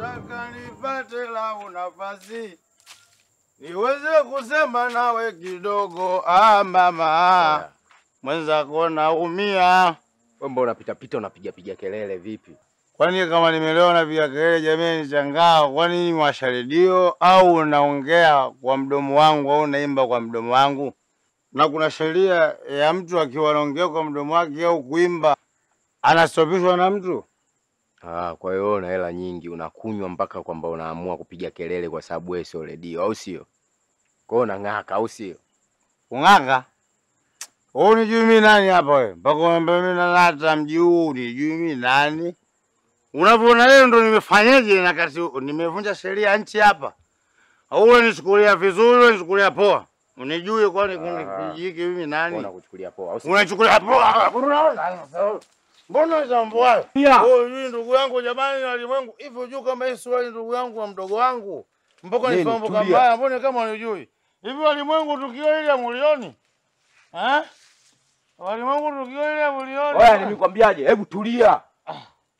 nataka nipate lau nafasi niweze kusema nawe kidogo. Ah, mama mwenzako naumia. Wewe mbona unapita pita unapiga piga kelele vipi? Kwani kama nimelewa napiga kelele, jamii nishangaa. Kwani ni washa redio au unaongea kwa mdomo wangu au unaimba kwa mdomo wangu? Na kuna sheria ya mtu akiwa anaongea kwa mdomo wake au kuimba anastopishwa na mtu? Ah, kwa hiyo wewe una hela nyingi unakunywa mpaka kwamba unaamua kupiga kelele kwa sababu wewe sio redio au sio? Kwa hiyo unang'aka au sio? Ung'aka? Wewe unijui mimi nani hapa wewe? Mpaka unaambia mimi nalata mji huu unijui mimi nani? Unavyoona leo ndo nimefanyaje na kati nimevunja sheria ya nchi hapa. Au unanichukulia vizuri, unanichukulia poa? Unijui kwani kuna Ah. kijiji hiki mimi nani? Mbona kuchukulia poa au sio? Unachukulia poa? Unaona? Mbona jambo hayo? Oh, yule ndugu yangu jamani na walimwengu. Hivi unajua kama hii swali ndugu yangu wa mdogo wangu. Mpaka Nini? nifahamu kama Tulia. haya, mbona kama unijui? Hivi walimwengu tukio ile mulioni? Eh? Walimwengu tukio ile mulioni? Oya, nimekwambiaje? Hebu tulia. Ah,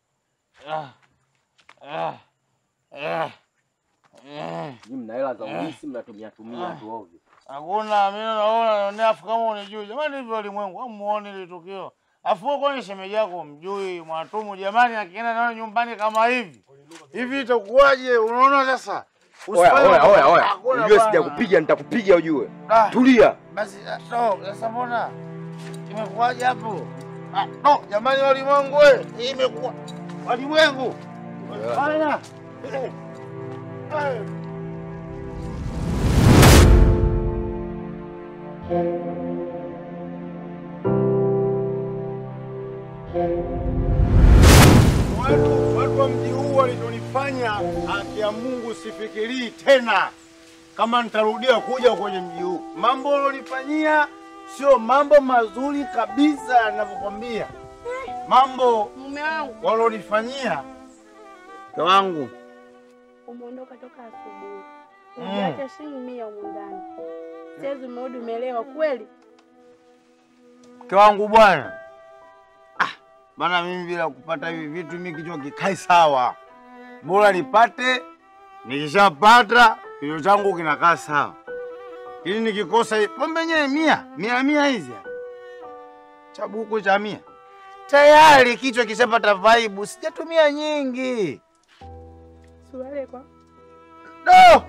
ah, ah, ah. Nyinyi mna hela za ulisi mnatumia tumia Ah. tu ovyo. Hakuna, mimi naona naonea afu kama unijui. Jamani hivi walimwengu, hamuoni ile tukio. Afu wewe kwani shemeji yako mjui Mwatumu jamani akienda nayo nyumbani kama hivi. Hivi itakuwaje? Unaona sasa? Oya, Usifanye- oya, oya, oya. Hakuna Ujue bwana. sijakupiga nitakupiga ujue. Ah, Tulia. Basi ah, no, sasa mbona? Imekuwaje hapo? Ah, no, jamani walimwengu wewe, hii imekuwa walimwengu. Bana. Eh, eh. Watu, watu wa mji huu walichonifanya, haki ya Mungu sifikirii tena kama nitarudia kuja kwenye mji huu. Mambo walionifanyia sio mambo mazuri kabisa, ninavyokwambia. Mambo Mume wangu walionifanyia mke wangu umeondoka toka asubuhi, Mm. umeacha shilingi mia humu ndani. Sasa umerudi umelewa kweli? mke wangu bwana. Ah, bana mimi bila kupata hivi vitu mimi kichwa kikai sawa. Bora nipate, nikishapata kichwa changu kinakaa sawa. Ili nikikosa hii pombe yenyewe mia, mia mia hizi. hapa. Chabuku cha mia. Tayari kichwa kishapata vibe, sijatumia nyingi. Suruali kwa Do!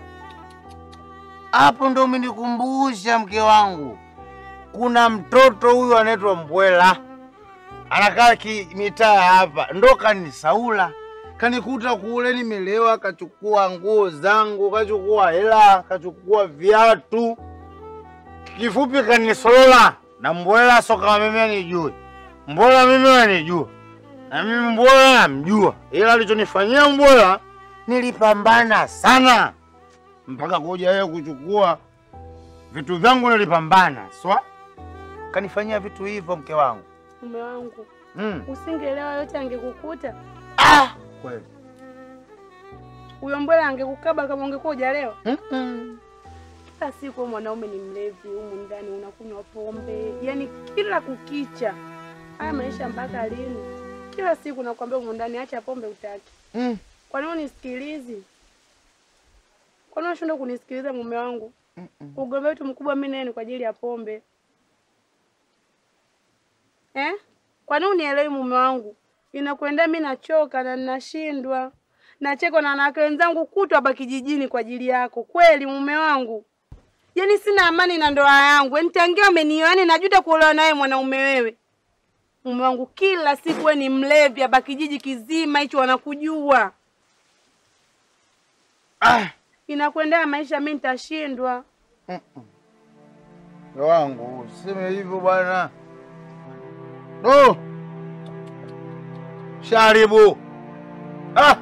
Hapo ndo umenikumbusha mke wangu. Kuna mtoto huyu anaitwa Mbwela, anakaa ki mitaa hapa, ndo kanisaula, kanikuta kule nimelewa, kachukua nguo zangu, kachukua hela, kachukua viatu, kifupi kanisolola. Na Mbwela so kama mimi anijue, Mbwela mimi anijua, na mimi Mbwela namjua, ila alichonifanyia Mbwela nilipambana sana mpaka kuja yeye kuchukua vitu vyangu, nilipambana swa kanifanyia vitu hivyo mke wangu mume wangu, mm. usingelewa yote angekukuta ah! kweli huyo mbwela angekukaba kama ungekuwa hujalewa. Mm-mm. Kila siku wewe mwanaume ni mlevi, humu ndani unakunywa pombe, yaani kila kukicha. Haya maisha mpaka lini? Kila siku nakwambia humu ndani, acha pombe utaki. Mm. Kwa nini unisikilizi? Kwa nini unashindwa kunisikiliza mume wangu? Ugomvi wetu mkubwa mimi naye ni kwa ajili ya pombe eh? Kwa nini unielewi mume wangu? Inakwenda mimi nachoka na ninashindwa, nachekwa na wanawake wenzangu kutwa hapa kijijini kwa ajili yako. Kweli mume wangu, yaani sina amani na ndoa yangu, yaani tangia umenioa, yaani najuta kuolewa naye mwanaume wewe. Mume wangu, kila siku wewe ni mlevi hapa kijiji kizima hicho wanakujua. Ah! Inakwendea maisha, mimi nitashindwa. Mke wangu useme hivyo bwana. No. Sharibu. Ah.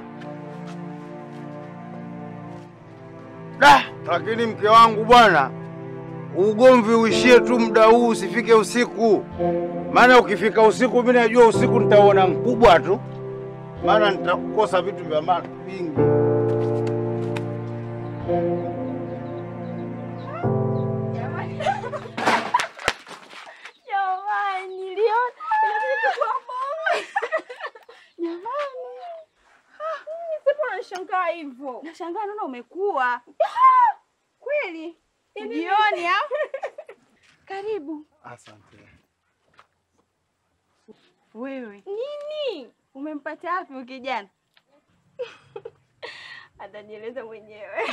Da, lakini mke wangu bwana, ugomvi uishie tu muda huu, usifike usiku. Maana ukifika usiku, mimi najua usiku nitaona mkubwa tu, maana nitakosa vitu vya maana vingi. Jamani, niliona inabidi tukuwa pamoja. Jamani. Sipo nashangaa ukawa hivyo. Nashangaa naona umekuwa kweli. Jioni au? Karibu. Asante. Wewe Nini? umempata wapi huyu kijana? Atajieleza mwenyewe.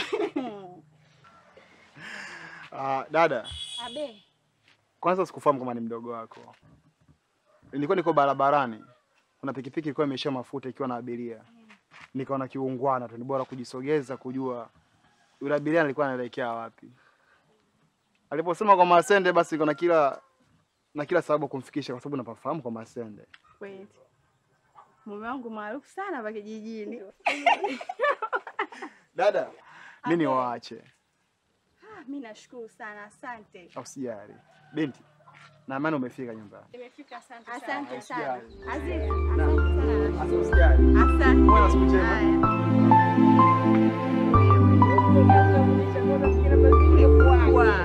Ah, dada, Abe. kwanza sikufahamu kama ni mdogo wako. Nilikuwa niko barabarani, kuna pikipiki ilikuwa imeisha mafuta ikiwa na abiria, nikaona kiungwana tu, ni bora kujisogeza kujua yule abiria alikuwa anaelekea wapi. Aliposema kwa Masende, basi niko na kila na kila sababu kumfikisha, kwa sababu napafahamu kwa Masende. Kweli. Mume wangu maarufu sana hapa kijijini. Dada, mi ni waache, Ah, mimi nashukuru sana, asante. usijali. Binti, na amani umefika nyumbani. Nimefika asante Asante sana. Usijali. Aziz, asante sana. Asa usijali. Asante. Uwe na siku njema. Haya. Kwa.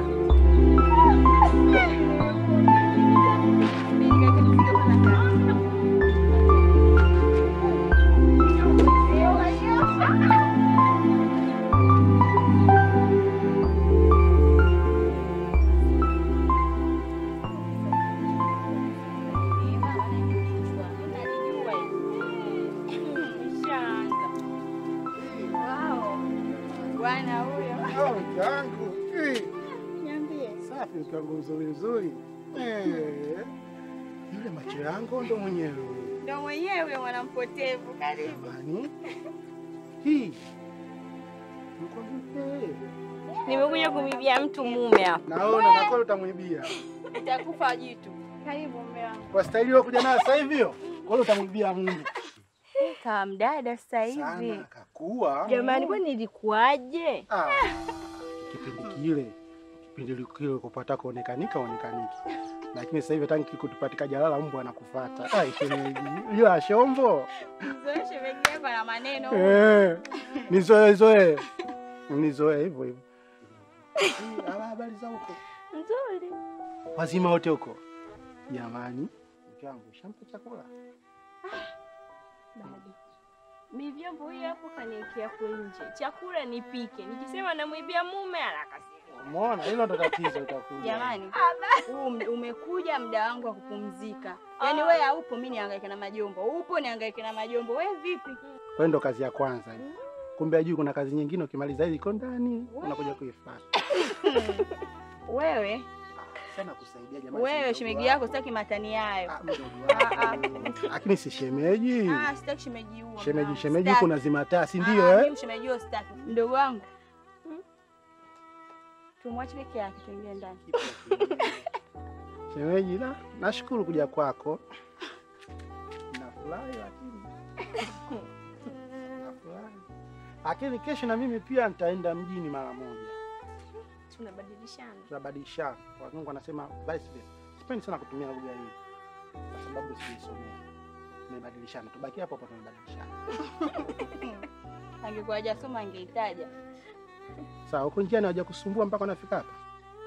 Wow. Bwana huyo. Oh, yangu. Niambie. Safi mke wangu mzuri mzuri. Eh. Yule macho yangu ndo mwenyewe. Ndio mwenyewe huyo mwanampotevu. Karibu. Jamani. Hii. Nikwambie. Nimekuja kumibia mtu mume hapa. Naona na kweli utamwibia. Utakufa jitu. Karibu mume wangu. Kwa staili hiyo kuja nayo sasa hivi hiyo. Kweli utamwibia Mungu. Kama mdada sasa hivi. Sana kakua. Jamani, kwani ilikuwaje? Ah. Kipindi kile. Kipindi kile kupata kuonekanika onekaniki. Lakini sasa hivi tanki kutupatika jalala mbwa anakufuata. Ah, shemeji. Hiyo shombo. Mzoe shemeji yako na maneno. Eh. Nizoe zoe. Nizoe hivyo hivyo. Ala habari za huko. Nzuri. Wazima wote huko. Jamani, mke wangu shampa chakula. Bado. Mi vyombo hiyo hapo kaniekea hapo nje. Chakula nipike. Nikisema namwibia mume anakasirika. Umeona? Hilo ndo tatizo litakuja. Jamani, huu m- umekuja muda wangu wa kupumzika. Yaani wewe haupo, mimi nihangaike na majombo. Upo nihangaike na majombo. Wewe vipi? Kwa hiyo ndo kazi ya kwanza. hii. Kumbe ajui kuna kazi nyingine ukimaliza hii iko ndani unakuja kuifuata. Wewe, Sana kusaidia jamani. wewe shemeji yako sitaki matani hayo. Ah, mdogo Ah, ah. wangu. Lakini si shemeji. Ah, sitaki shemeji huo. Shemeji mwanangu, shemeji sitaki. kuna zimataa si Ah, ndio eh? Mimi shemeji huo sitaki. Mdogo wangu. Tumwache peke yake tuingie ndani. Shemeji na nashukuru kuja kwako. Nafurahi lakini. Nafurahi. Lakini kesho na mimi pia nitaenda mjini mara moja. Tunabadilishana. Tunabadilishana. Wazungu wanasema vice versa. Sipendi sana kutumia lugha hii kwa sababu siisomea. Tumebadilishana. Tubaki hapo hapo tumebadilishana. Angekuwa hajasoma angeitaja. Sawa, huko njiani hawaja kusumbua mpaka unafika hapa.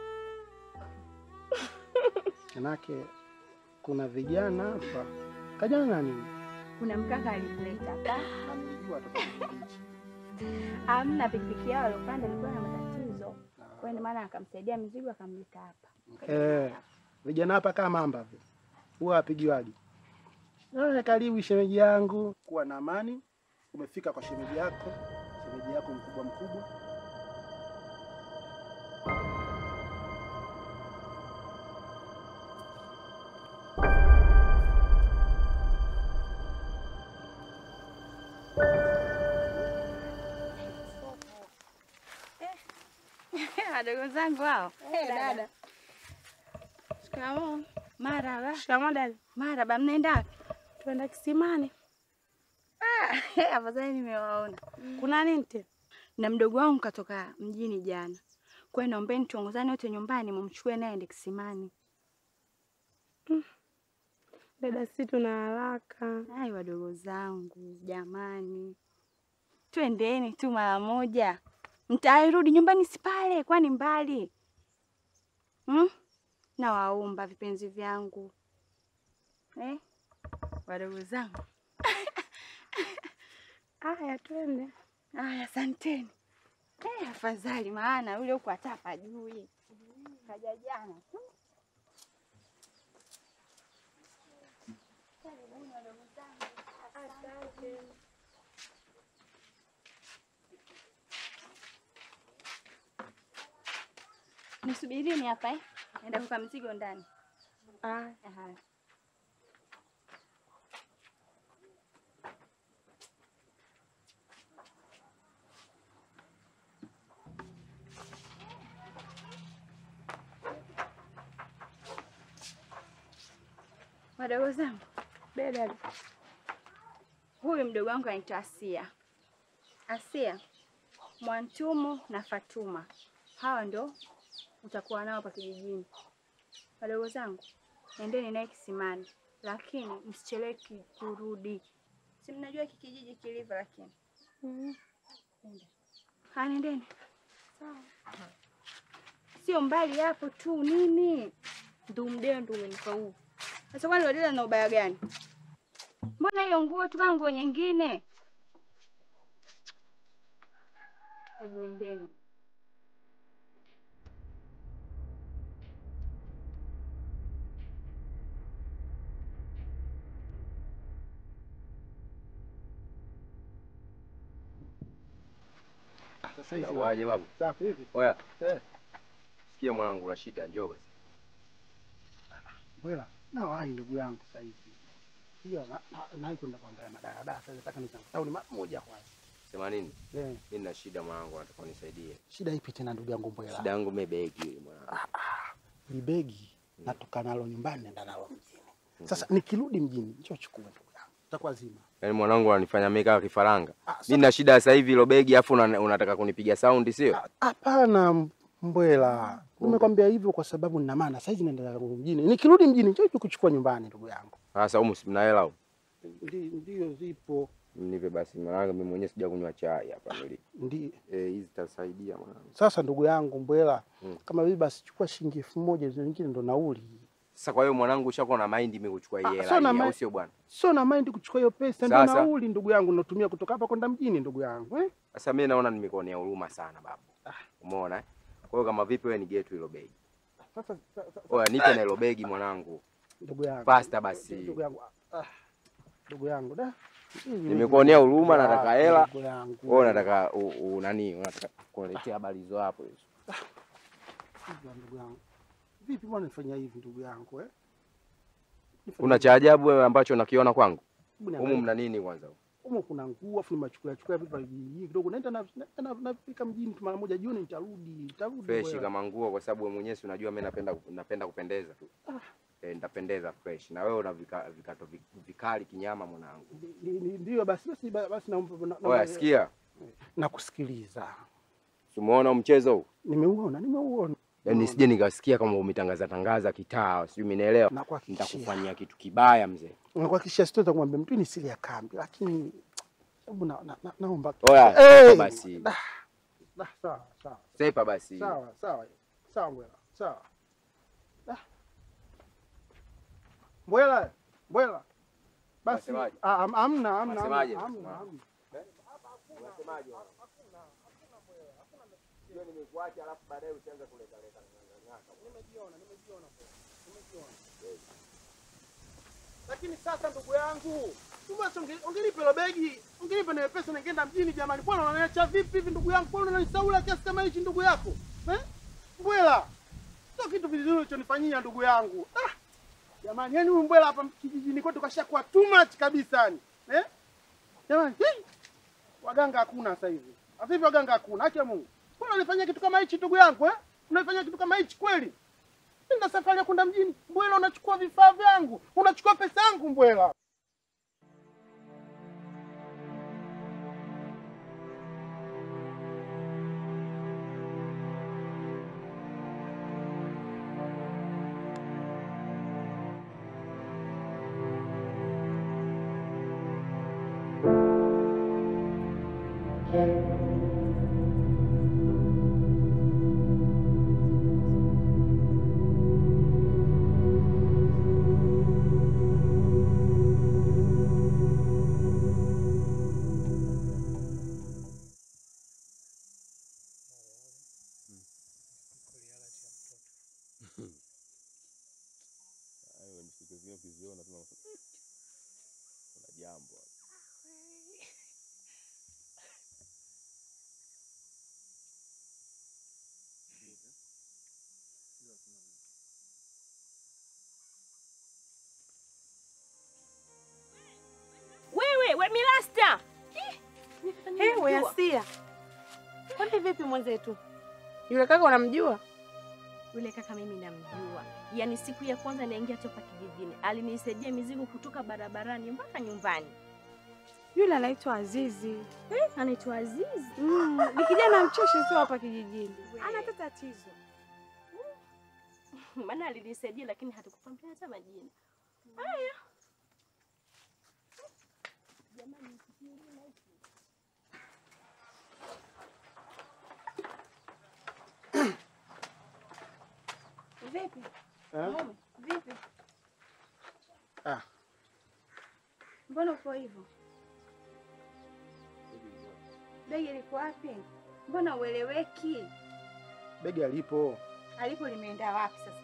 Manake kuna vijana hapa. Kajana nani? Kuna mkaka alikuleta hapa. Namjua toka kijiji. Amna pikipiki yao alopanda ilikuwa na matatizo. Kwa hiyo maana akamsaidia mizigo akamleta hapa. Eh, vijana hapa kama mamba vile. Huwa wapigiwaji. Eh, karibu shemeji yangu. Kuwa na amani. Umefika kwa shemeji yako. Shemeji yako mkubwa mkubwa. Wadogo zangu hao. Eh, dada. Shikamoo. Maraba. Shikamoo dada. Maraba, mnaenda wapi? Tuenda kisimani. Afadhali nimewaona. Kuna nini tena? Na mdogo wangu katoka mjini jana. Kwa hiyo naombeni tuongozane wote nyumbani mumchukue naye ende kisimani. Dada, si tuna haraka. Ai, wadogo zangu jamani, twendeni tu mara moja, mtairudi nyumbani si pale, kwani mbali hmm? Nawaomba vipenzi vyangu eh? Wadogo zangu Aya, twende. Aya, asanteni. Eh, afadhali maana yule huko hata hapajui. Kaja jana tu. Nisubirini hapa eh. Naenda kuweka mzigo ndani. Ah, Aha. Wadogo zangu, beda huyu mdogo wangu anaitwa Asia. Asia, Mwantumu na Fatuma, hawa ndo utakuwa nao hapa kijijini. Wadogo zangu, nendeni naye kisimani, lakini msichelewe ki- kurudi. Si mnajua hiki kijiji kilivyo, lakini Nenda. Haya, nendeni. Sio mbali hapo tu, nini Ndumdeo ndo umenipa huu. sasa? Kwani Wadela na ubaya gani? Mbona hiyo nguo tu kama nguo nyingine? Hebu Nendeni. Sasa hivi Waje babu. safi hivi. Oya. Eh. Sikia mwanangu una shida njoo basi. Bwela, na wahi ndugu yangu sasa hivi. Hiyo na na kwenda kuangalia madaradara sasa nataka nikamtauni mara moja kwanza. Sema nini? Eh, Mimi nina shida mwanangu nataka unisaidie. shida ipi tena ndugu yangu Bwela? Shida yangu mimi begi ile mwanangu. Ni begi natoka nalo nyumbani naenda nalo mjini. Sasa nikirudi mjini njoo chukue ndugu yangu. Itakuwa zima. Yaani mwanangu ananifanya mimi kama kifaranga. Ah, Mimi sasa- nina shida sasa hivi ile begi afu una- unataka kunipiga saundi sio? Ah, Hapana Mbwela. Nimekwambia hivyo kwa sababu nina maana sasa hivi naenda zangu mjini. Nikirudi mjini njoo kuchukua nyumbani ndugu yangu. Sasa humu si mna hela au? Ndi- Ndio zipo. Mnipe basi mwanangu mimi mwenyewe sija kunywa chai hapa nili. Ndi Eh, hizi zitasaidia mwanangu. sasa ndugu yangu Mbwela, Mm. kama hivi basi chukua shilingi elfu moja zingine ndo nauli. Sasa kwa hiyo mwanangu ushakuwa na mind mimi kuchukua hii Ah, hela sio na hii, au mind- sio bwana? Sio na mind kuchukua hiyo pesa, ndio Sasa. nauli ndugu yangu natumia kutoka hapa kwenda mjini ndugu yangu eh? Sasa mimi naona nimekuonea huruma sana babu. Umeona? eh? Kwa hiyo kama vipi wewe nigetu hilo begi. Sasa sa- sa- Oya nipe na hilo begi mwanangu. ndugu yangu Pasta basi. ndugu yangu ah, ndugu yangu da Hivi Nimekuonea hivi. huruma, Ah, nataka hela. ndugu yangu. Wewe unataka u, u, nani? Unataka kuletea habari hizo hapo hizo. Hivi, ndugu yangu vipi, mbona nifanyia hivi ndugu yangu eh? Nifanyia Kuna hivi. cha ajabu wewe ambacho nakiona kwangu? Hebu niangalie. Humu mna nini kwanza? Humu kuna nguo afu nimechukua chukua vitu vya vijijini kidogo, naenda na naenda na- nafika mjini tu mara moja jioni, nitarudi nitarudi. Fresh bwana. kama nguo kwa sababu wewe mwenyewe si unajua mimi napenda napenda kupendeza tu. Eh, nitapendeza fresh. Na wewe una vika, vikato vi- vikali kinyama mwanangu. Ni- ni- Ndio basi basi basi, naomba na- Oya naomba- sikia. nakusikiliza. Simuona mchezo huu? Nimeuona, nimeuona. Yaani nisije nikasikia kama umetangaza tangaza kitaa, sijui umenielewa. Nakuhakikishia. Nitakufanyia kitu kibaya mzee. Nakuhakikishia sitaweza kumwambia mtu ni siri ya kambi, lakini hebu na, na, na, naomba Oya, Hey! sepa basi. Da, da, sawa sawa Sepa basi. sawa sawa sawa, Mbwela sawa. Da. Mbwela Mbwela, basi Unasemaje? ah, am- amna amna Unasemaje? amna amna, amna. Lakini sasa ndugu yangu, basi unge- ungenipa hilo begi, ungenipa na pesa ningeenda mjini jamani. Bwana unaniacha vipi hivi ndugu yangu? Bwana unanisaula kiasi kama hichi ndugu yako? Eh? Mbwela. Sio kitu vizuri ulichonifanyia ndugu yangu. Ah! Jamani, yani huyu Mbwela hapa kijijini kwetu kashakuwa too much kabisa yani. Eh? Jamani, hii! waganga hakuna sasa hivi. Sasa hivi waganga hakuna. Haki ya Mungu. Mbona unanifanyia kitu kama hichi ndugu yangu eh? Unanifanyia kitu kama hichi kweli? Nenda safari ya kwenda mjini. Mbwela unachukua vifaa vyangu, unachukua pesa yangu Mbwela. we milasta. Hey, we Asia. Kwani vipi mwenzetu? Yule kaka unamjua? Yule kaka mimi namjua, yaani siku ya kwanza naingia topa kijijini alinisaidia mizigo kutoka barabarani mpaka nyumbani. Yule anaitwa Azizi. Eh, anaitwa Azizi. Mm, ni kijana mcheshi tu hapa kijijini. Ana hata tatizo. Maana alinisaidia lakini hatukukwambia hata majina. Haya. Vipi? Eh? Mume, vipi? Ah. Mbona uko hivyo? Begi liko wapi? Mbona ueleweki? Begi alipo. Alipo limeenda wapi sasa?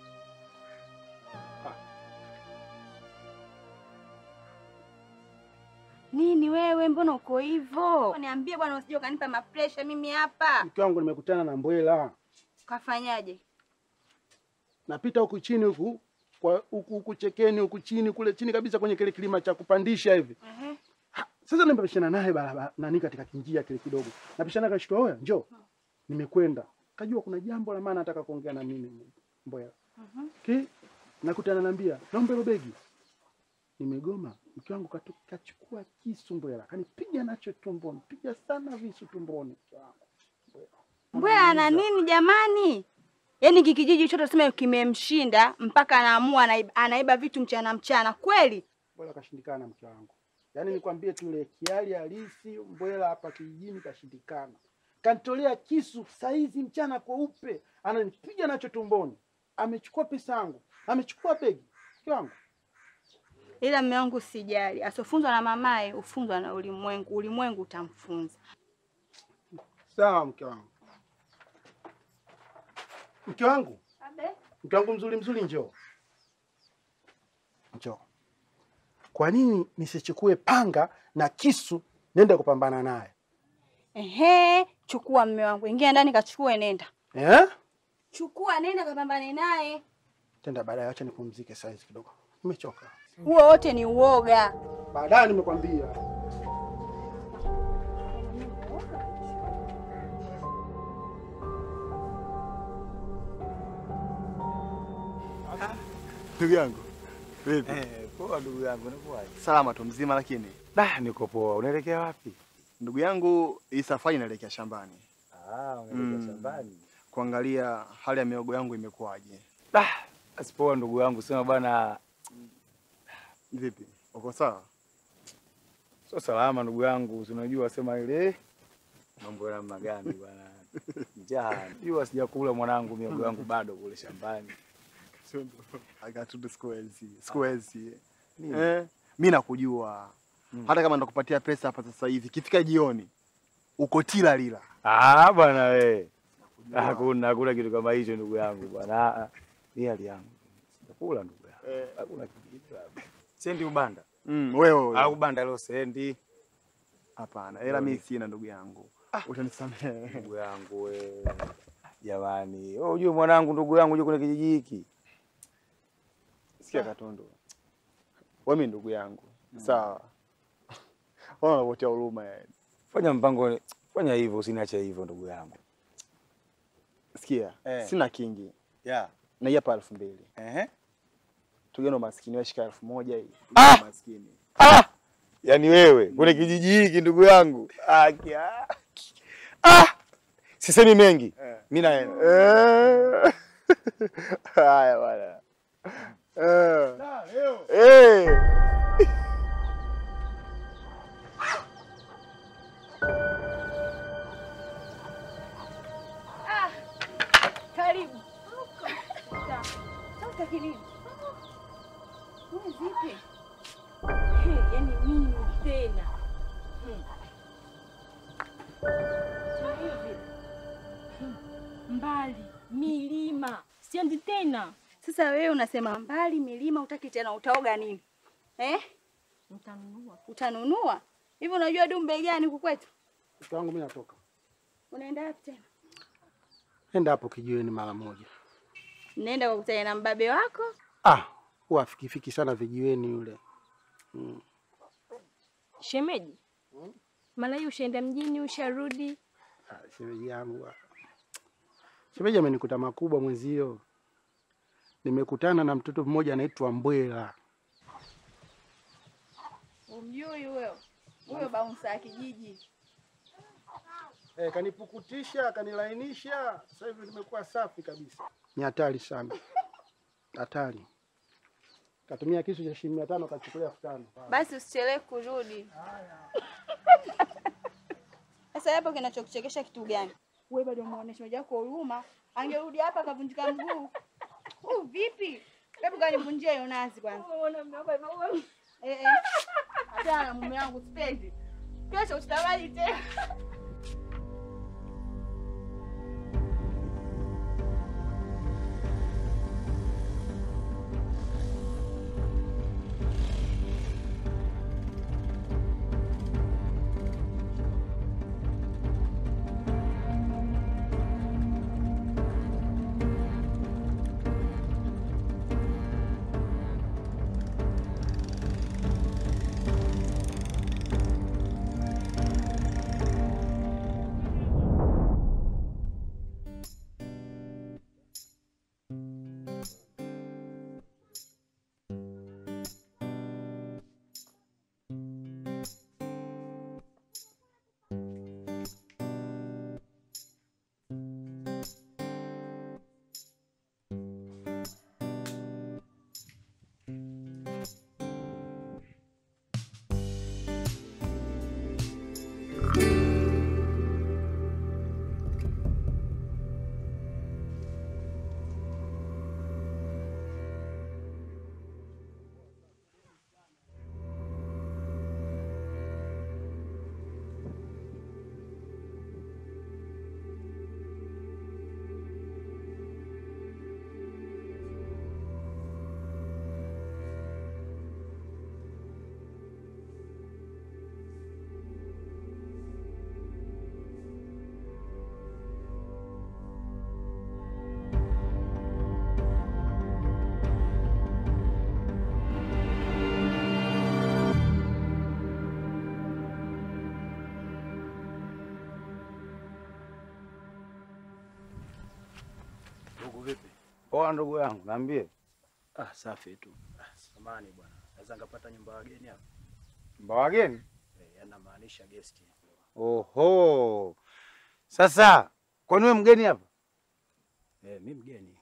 Nini wewe, mbona uko hivyo? Niambie bwana, usije ukanipa mapresha mimi hapa. Mke wangu nimekutana na Mbwela, Kafanyaje? napita huku chini huku kwa huku huku chekeni huku chini kule chini kabisa kwenye kile kilima cha kupandisha hivi. Ehe. Sasa nimepishana naye barabara nani katika kinjia kile kidogo. Napishana kashtua, wewe njoo. Nimekwenda. Kajua kuna jambo la maana nataka kuongea na mimi Mbwela. Mhm. Ki nakutana naambia, naomba hilo begi. Nimegoma. Mke wangu katu- kachukua kisu Mbwela, kanipiga nacho tumboni, piga sana visu tumboni. mke wangu. Mbwela ana nini jamani? Yaani hiki kijiji chote tuseme kimemshinda mpaka anaamua anaiba, anaiba vitu mchana mchana kweli? Mbwela kashindikana mke wangu. Yaani nikwambie tu ile kiali halisi Mbwela hapa kijijini kashindikana. Kanitolea kisu saizi mchana kweupe, ananipiga nacho tumboni. Amechukua pesa yangu, amechukua begi. Mke wangu. Ila mume wangu sijali, asofunzwa na mamaye ufunzwa na ulimwengu, ulimwengu utamfunza. Sawa mke wangu. Mke wangu, mke wangu mzuri mzuri, njoo njoo. Kwa nini nisichukue panga na kisu nende kupambana naye Ehe, chukua mume wangu, ingia ndani kachukue, nenda eh? chukua, nenda kapambane naye. Tenda baadaye, acha nipumzike saizi kidogo, nimechoka. Huo wote ni uoga. Baadaye nimekwambia. Ndugu yangu vipi? Eh, poa ndugu yangu, unakuwaje? Salama tu mzima, lakini Da, niko poa. Unaelekea wapi? ndugu yangu, hii safari inaelekea shambani Ah, unaelekea Mm. shambani. kuangalia hali ya miogo yangu imekuwaje. Da, basi poa ndugu yangu, sema bwana, Vipi, uko sawa? sio salama ndugu yangu, si unajua sema ile mambo ya namna gani bwana. Njaa. Jua sijakula mwanangu, miogo yangu bado kule shambani. Akatudu sikuwezi, sikuwezi. Nini? Eh, mi nakujua Mm. hata kama ndakupatia pesa hapa sasa hivi, ikifika jioni uko tila lila. Ah, bwana we. Hakuna hakuna kitu kama hicho ndugu yangu bwana. Ah, ah. Ni hali yangu. Sijakula ndugu yangu. Eh. Hakuna kitu. labda. Sendi ubanda. Mm, wewe wewe. Au ubanda leo sendi. Hapana, ila mi sina ndugu yangu, utanisamehe. Ndugu yangu we. Jamani, wewe unajua mwanangu, ndugu yangu unajua kuna kijiji hiki. Sikia Katundu, wewe mi ndugu yangu sawa, ona unavutia huruma yani. Fanya mpango, fanya hivyo, usiniache hivyo ndugu yangu. Sikia, Eh. sina kingi Yeah. na hii hapa elfu mbili Ehe. tugeno maskini, wewe shika elfu moja hii Ah! Tugeno maskini. Ah! Yaani wewe kwenye kijiji hiki ndugu yangu. Ah, kia. Ah! Sisemi mengi. Eh. Mimi naenda. Eh. Haya bwana. Eh. Eh. Karibu. Sasa kinini? Wewe vipi? Hey, yani mimi tena. Hmm. Sasa hivi. Hmm. Mbali, milima. Siendi tena. Sasa wewe unasema mbali milima, utaki tena, utaoga nini eh? Nitanunua. Utanunua hivi? Unajua dumbe gani huku kwetu? Mke wangu mimi natoka, Unaenda wapi tena? nenda hapo kijiweni mara moja. Nenda kukutana na mbabe wako. Ah, huwa afikifiki sana vijiweni yule. Mm. Shemeji, mara hii ushaenda mjini, usharudi? Ah, Shemeji yangu ah. shemeji amenikuta makubwa mwenzio. Nimekutana na mtoto mmoja anaitwa Mbwela. Umjui huyo? Huyo baunsa ya kijiji. Eh, kanipukutisha, kanilainisha. Sasa hivi nimekuwa safi kabisa. Ni hatari sana, hatari. Katumia kisu cha shilingi mia tano kachukulia elfu tano. Basi usichelewe kurudi. Sasa hapo kinachokuchekesha kitu gani? Wewe bado muonesha shemeji yako huruma, angerudi hapa akavunjika mguu. Huu vipi? Hebu kanivunjia hiyo nazi kwanza. Eh eh. Hata mume wangu sipendi. Kesho usitabali tena. Ndugu vipi? Poa ndugu yangu, naambie. Ah, safi tu. Ah, samani bwana. Naweza ngapata nyumba ya wageni hapa? Mba wageni? Eh, yani namaanisha guest. Oho. Sasa, kwani wewe mgeni hapa? Eh, mimi mgeni.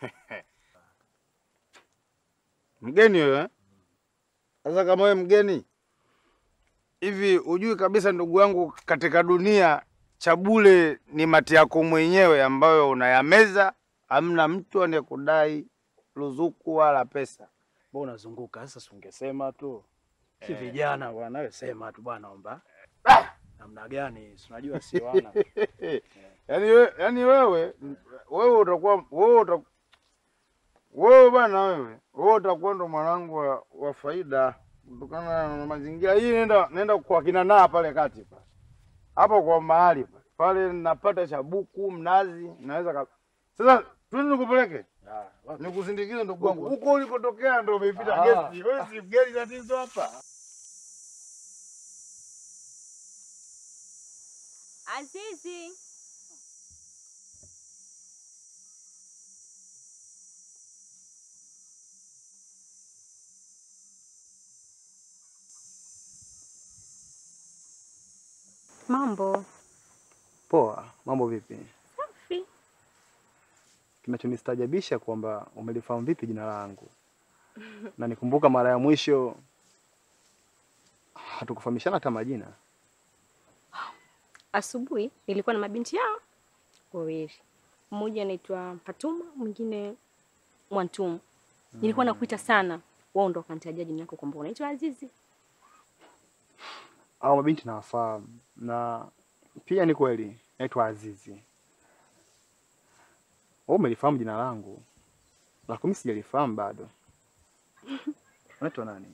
Mgeni wewe? eh? Sasa kama wewe mgeni hivi, hujui kabisa ndugu yangu, katika dunia cha bure ni mati yako mwenyewe ambayo unayameza, hamna mtu anayekudai ruzuku wala pesa. Mbona unazunguka sasa, si ungesema tu. Si vijana bwana, wewe sema tu bwana omba. Namna gani? Si unajua si wana. Yaani we, yaani wewe wewe utakuwa wewe uta, wewe bana wewe wewe utakuwa ndo mwanangu wa, wa faida kutokana na mazingira hii. Nenda nenda kwa kina naa pale kati pale hapo kwa mahali pale pale, napata chabuku mnazi, naweza ka... Sasa twende nikupeleke Ah, wapi? nikusindikize ndugu wangu huko ulikotokea, ndo umeipita Ah. gesti. Wewe si mgeni tatizo hapa. Azizi, mambo Poa, mambo vipi? safi. Kinachonistaajabisha kwamba umelifahamu vipi jina langu, na nikumbuka mara ya mwisho hatukufahamishana hata majina. Asubuhi nilikuwa na mabinti yao wawili, mmoja anaitwa Fatuma, mwingine Mwantumu. Nilikuwa nakuita sana, wao ndo wakanitajia jina lako kwamba unaitwa Azizi. Au mabinti nawafahamu, na pia ni kweli naitwa Azizi. Wewe umelifahamu jina langu, la kumi sijalifahamu bado. Unaitwa nani?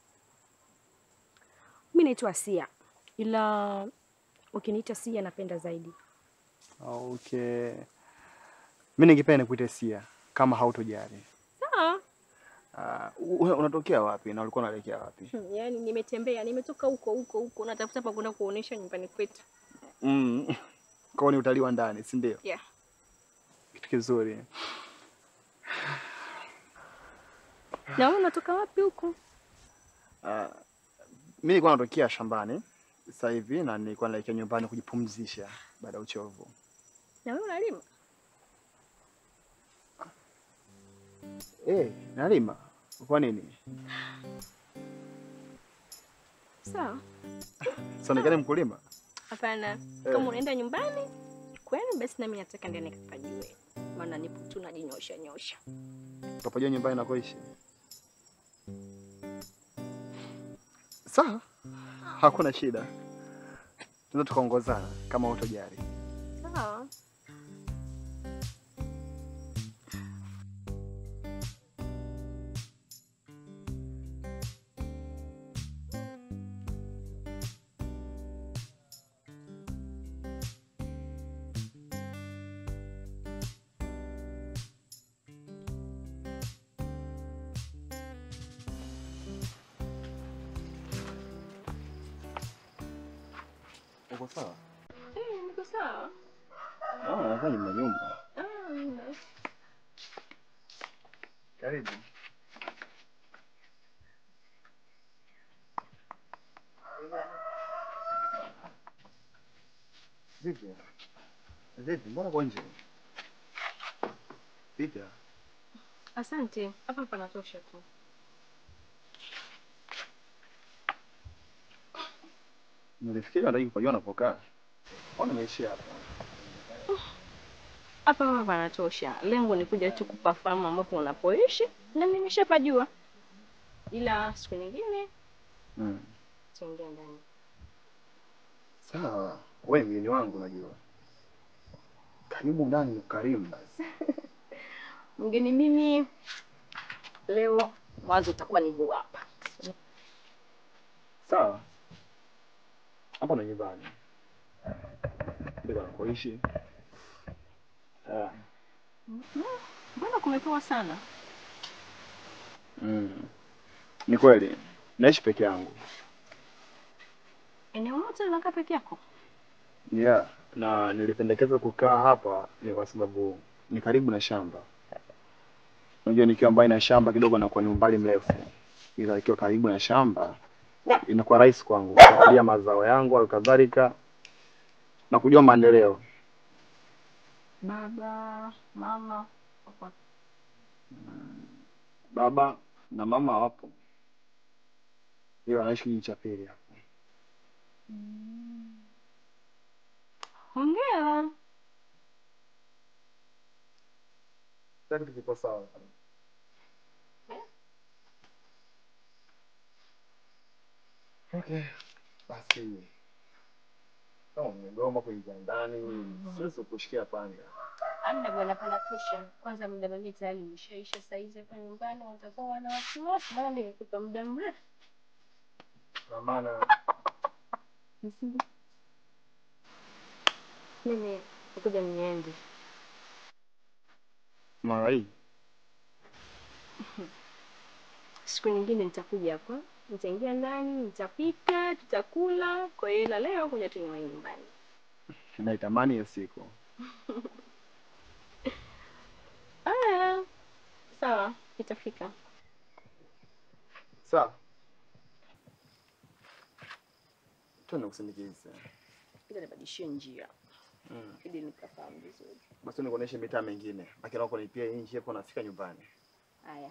Mi naitwa Asia, ila ukiniita Sia napenda zaidi. Okay, mi ningependa nikuite Sia kama hautojali. Sawa, Ah, wewe unatokea wapi na ulikuwa unaelekea wapi? Hmm, Yaani nimetembea, nimetoka huko huko huko, natafuta pa kwenda kuonesha nyumbani kwetu. Mm. Kwa hiyo ni utalii wa ndani, si ndio? Yeah. Kitu kizuri. Na wewe unatoka wapi huko? Ah, mimi nilikuwa natokea shambani sasa hivi na nilikuwa naelekea nyumbani kujipumzisha baada ya uchovu. Na wewe unalima? Eh, nalima. Kwa nini? Sawa. Sionekane mkulima? Hapana. Kama unaenda nyumbani kwenu, basi nami nataka ndiye nikapajue, maana nipo tu najinyosha nyosha. Utapojua nyumbani nakoishi. Sawa, hakuna shida, tunaweza tukaongozana kama utojali. Sawa. Uko sawa? Eh, niko sawa. Ah, nadhani mna nyumba. Ah, nina. Karibu. Vipi? Vipi? Mbona uko nje? Vipi? Asante. Hapa panatosha tu. Nilifikiri nataki kujua napokaa. Mbona nimeishia hapa? Hapa hapa panatosha. Lengo ni kuja tu kupafahamu ambapo unapoishi na nimeshapajua, ila siku nyingine Mm. tuingie ndani. Sawa, wewe mgeni wangu najua. Karibu ndani ukarimu basi. Mgeni mimi leo mwanzo utakuwa ni huu hapa. Sawa. Hapa ndo nyumbani. Ndio nakoishi. Sawa. Mbona kumepoa sana? Mm. Ni kweli. Naishi peke yangu. Eneo lote unakaa peke yako? Yeah, na nilipendekeza kukaa hapa ni kwa sababu ni karibu na shamba. Unajua nikiwa mbali na shamba kidogo nakuwa ni umbali mrefu, ila ikiwa karibu na shamba inakuwa rahisi kwangu kuangalia mazao yangu au kadhalika na kujua maendeleo. Baba, mama, papa. Baba na mama wapo, ila wanaishi kijiji cha pili hapo. Hongera. Sasa kitu kiko sawa. Okay, basi kama umegoma kuingia ndani, siwezi kushikia panga. Amna bwana, panatosha. Kwanza muda mimi tayari umeshaisha saa hizi hapa nyumbani, watakuwa wana wasiwasi, maana nimekupa muda mrefu. Kwa maana Mimi nikuja niende. mara hii Siku nyingine nitakuja hapa, nitaingia ndani, nitapika, tutakula. Kwa hiyo ila leo kuja tu niwahi nyumbani. naitamani hiyo siku. Aya, sawa, itafika. Sawa. Tuende kusindikiza. Ila nibadilishie njia Mm. ili nikafahamu vizuri. Basi nikuoneshe mitaa mingine. Lakini wako nipia hii njia hapo nafika nyumbani. Haya.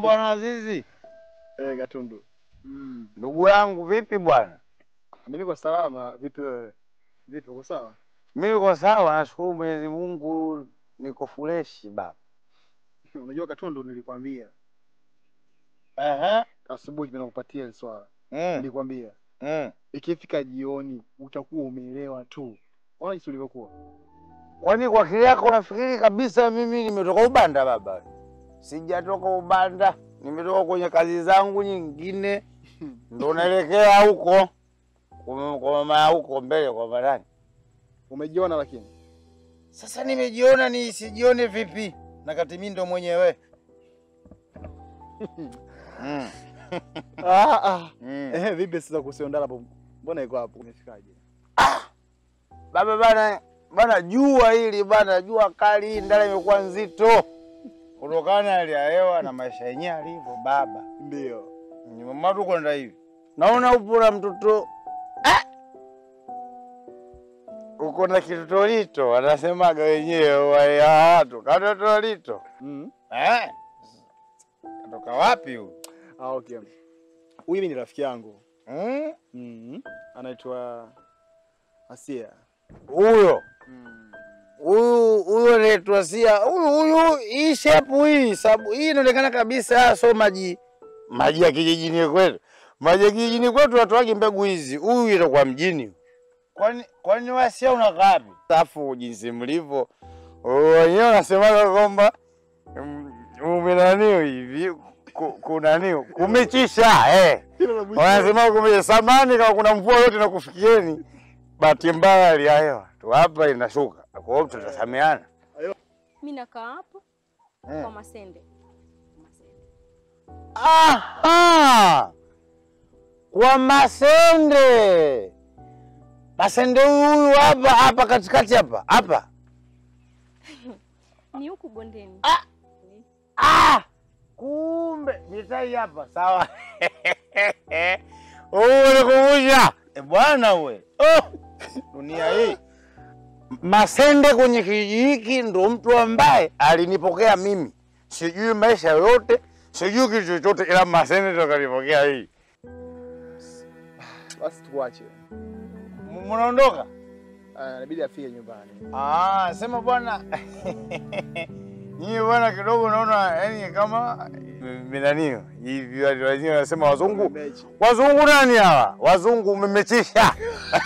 bwana Azizi. Eh, Gatundu. Ndugu yangu vipi bwana? Mimi niko salama, vipi wewe? Vipi uko sawa? Mimi niko sawa, nashukuru Mwenyezi Mungu, niko freshi baba. Unajua Gatundu, nilikwambia Ehe. asubuhi mimi nakupatia hili swala. Mm. Nilikwambia Mm. ikifika jioni utakuwa umeelewa tu. Ona jinsi ulivyokuwa. Kwani kwa akili yako unafikiri kabisa mimi nimetoka Ubanda baba? Sijatoka Ubanda, nimetoka kwenye kazi zangu nyingine, ndo naelekea huko kwa kwa mama ya huko mbele kwa marani. Umejiona lakini. Sasa nimejiona ni sijione vipi, na kati mimi ndo mwenyewe mm. Ah ah. Mm. Eh, vipi sasa kuhusu ndala hapo? Mbona iko hapo? Umefikaje? Baba bana bana, jua hili bana, jua kali hii ndala imekuwa nzito kutokana na hali ya hewa na maisha yenyewe alivyo baba. Ndio. Ni mama tu kwenda hivi, naona upo na mtoto ah! uko na kitotolito, wanasemaga wenyewe wale watu katotolito Mm. eh? Katoka wapi huyu? Ah, okay. Huyu mimi ni rafiki yangu. Mm? Mm. Anaitwa Asia. Huyo huyu huyu anaitwa Sia. Huyu huyu hii shepu hii sabu hii inaonekana kabisa so maji maji ya kijijini kwetu. Maji ya kijijini kwetu watoagi mbegu hizi. Huyu itakuwa mjini. Kwani kwani wasia unakaa wapi? Safu jinsi mlivyo. Wenyewe wanasemaga kwamba mm, umenaniu hivi ku- kunaniu kumechisha eh. Wanasema kumbe samani kama kuna mvua yote na kufikieni, bahati mbaya hali ya hewa tu hapa inashuka, kwa hiyo tutasameana. Mi nakaa hapo Eh. kwa Masende. Masende. Aha, kwa Masende. Masende huyu huyu hapa hapa katikati hapa hapa. Ni huku bondeni. Ah, kumbe mitai hapa sawa. Ulikumbusha e bwana we. Oh, dunia hii Masende kwenye kijiji hiki ndo mtu ambaye alinipokea mimi, sijui maisha yote, sijui kitu chochote, ila Masende ndo kanipokea hii. Basi tuache. M- Mnaondoka? Ah, inabidi afike nyumbani. Ah, sema bwana nyie bwana, kidogo naona yani kama minanio hivi, watu wenyewe wanasema wazungu Mechi. Wazungu nani hawa? Wazungu umemechisha.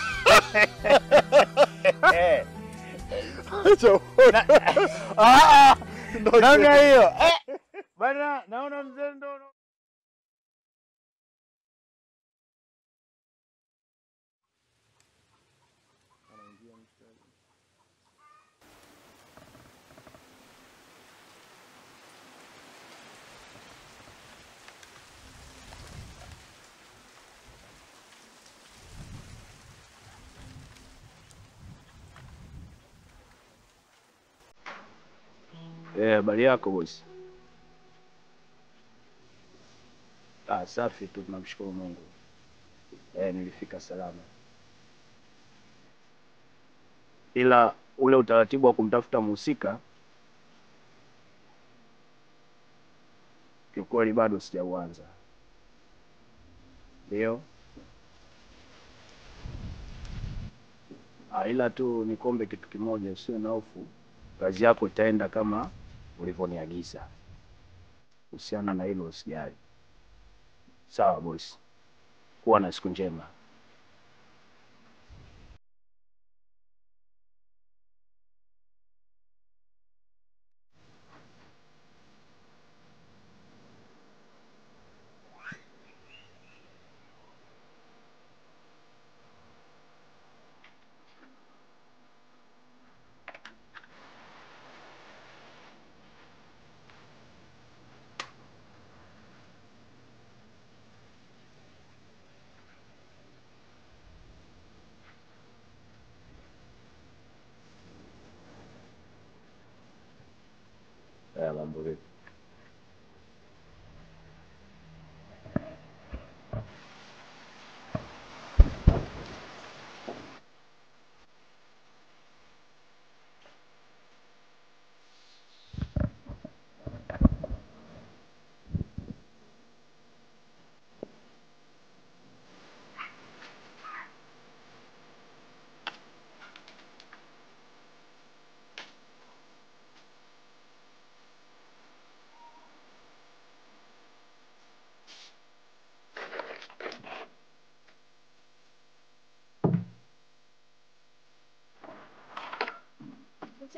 Eh, Acha. ah, Ndio Namna hiyo. Eh, Bana, naona mzee ndo Eh, habari yako bosi? Ah, safi tu, tunamshukuru Mungu. Eh, nilifika salama, ila ule utaratibu wa kumtafuta mhusika kiukweli bado sijauanza. Ndio. Ah, ila tu nikombe kitu kimoja, usiwe na hofu kazi yako itaenda kama ulivyoniagiza. Kuhusiana na hilo usijali. Sawa bosi, kuwa na siku njema. Haya, mambo vipi?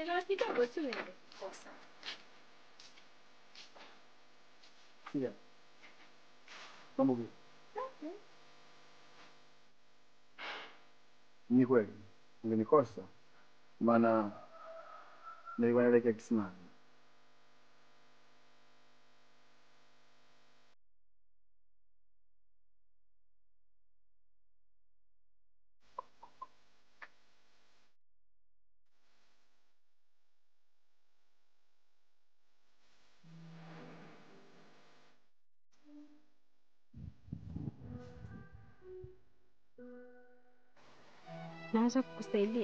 Chelewa kidogo tu nilikosa. Sikia. Mambo vipi? Ni kweli. Ungenikosa. Maana nilikuwa naelekea kisimani. Naweza kukusaidia?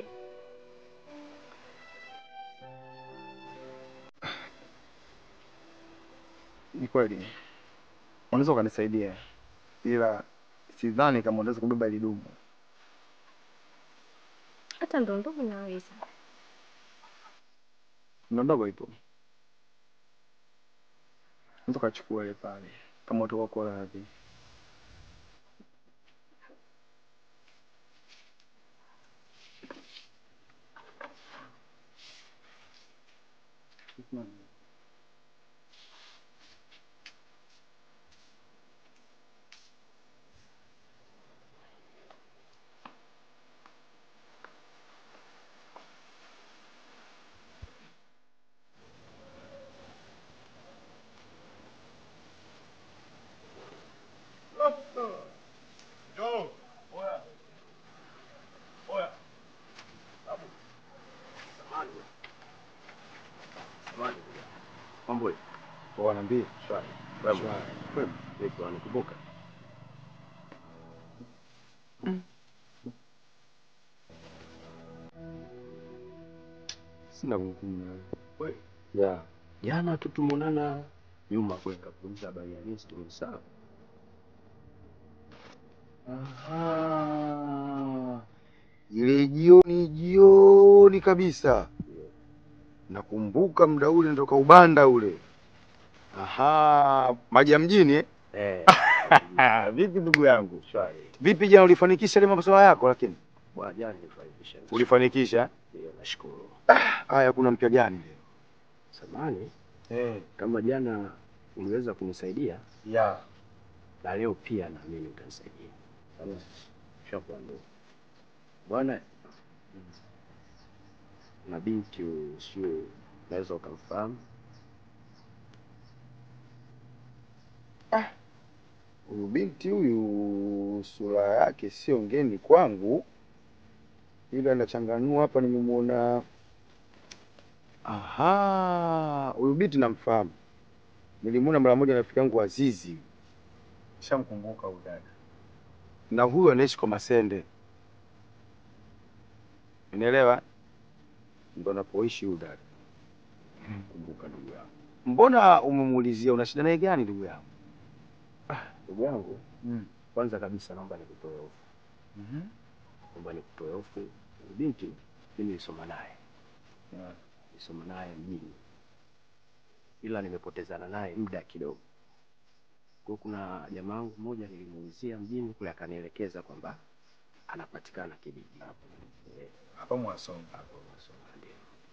Ni kweli. Unaweza ukanisaidia. Ila sidhani kama unaweza kubeba hili dumu. Hata ndo ndogo naweza. Ndo ndogo ipo. Unaweza ukachukua ile pale kama utakuwa kwa radhi. Mambo Poa niambie. shwari. Shwari. Kwema. Vipi wanikumbuka? Sina kumbukumbu. Wewe ya jana tu tumeonana nyuma kule kapuliza habari ya Yesu sawa. Aha. Ile jioni jioni kabisa. Nakumbuka muda ule natoka Ubanda ule. Aha, maji ya mjini eh? Eh. Vipi ndugu yangu? Shwari. Vipi jana ulifanikisha ile masuala yako lakini? Bwana jana nilifanikisha. Ulifanikisha? Ndio nashukuru. Haya kuna mpya gani leo? Samani Eh, kama jana uliweza kunisaidia ya. na leo pia naamini utanisaidia. Sawa. Shakuwa ndugu. Bwana na binti huyu, sio unaweza ukamfahamu? Huyu binti huyu sura yake sio ngeni kwangu, ila nachanganua hapa, nimemwona. Aha, huyu binti namfahamu, nilimwona mara moja na rafiki yangu Azizi, Shamkumbuka huyu dada. na huyu anaishi kwa Masende, unaelewa? Ndo anapoishi huyu dada. Kumbuka ndugu yangu. Mbona umemuulizia una shida naye gani, ndugu yangu? Ndugu yangu, Mm. kwanza kabisa naomba nikutoe hofu. Mhm. Naomba nikutoe hofu. Huyu Binti mimi nilisoma naye. Yeah. Nilisoma naye mjini. Ila nimepotezana naye muda kidogo. Kwa hiyo kuna jamaa wangu mmoja nilimuulizia mjini kule akanielekeza kwamba anapatikana kijiji hapo. Eh, Hapa Mwasonga. hapo Masonga ndio.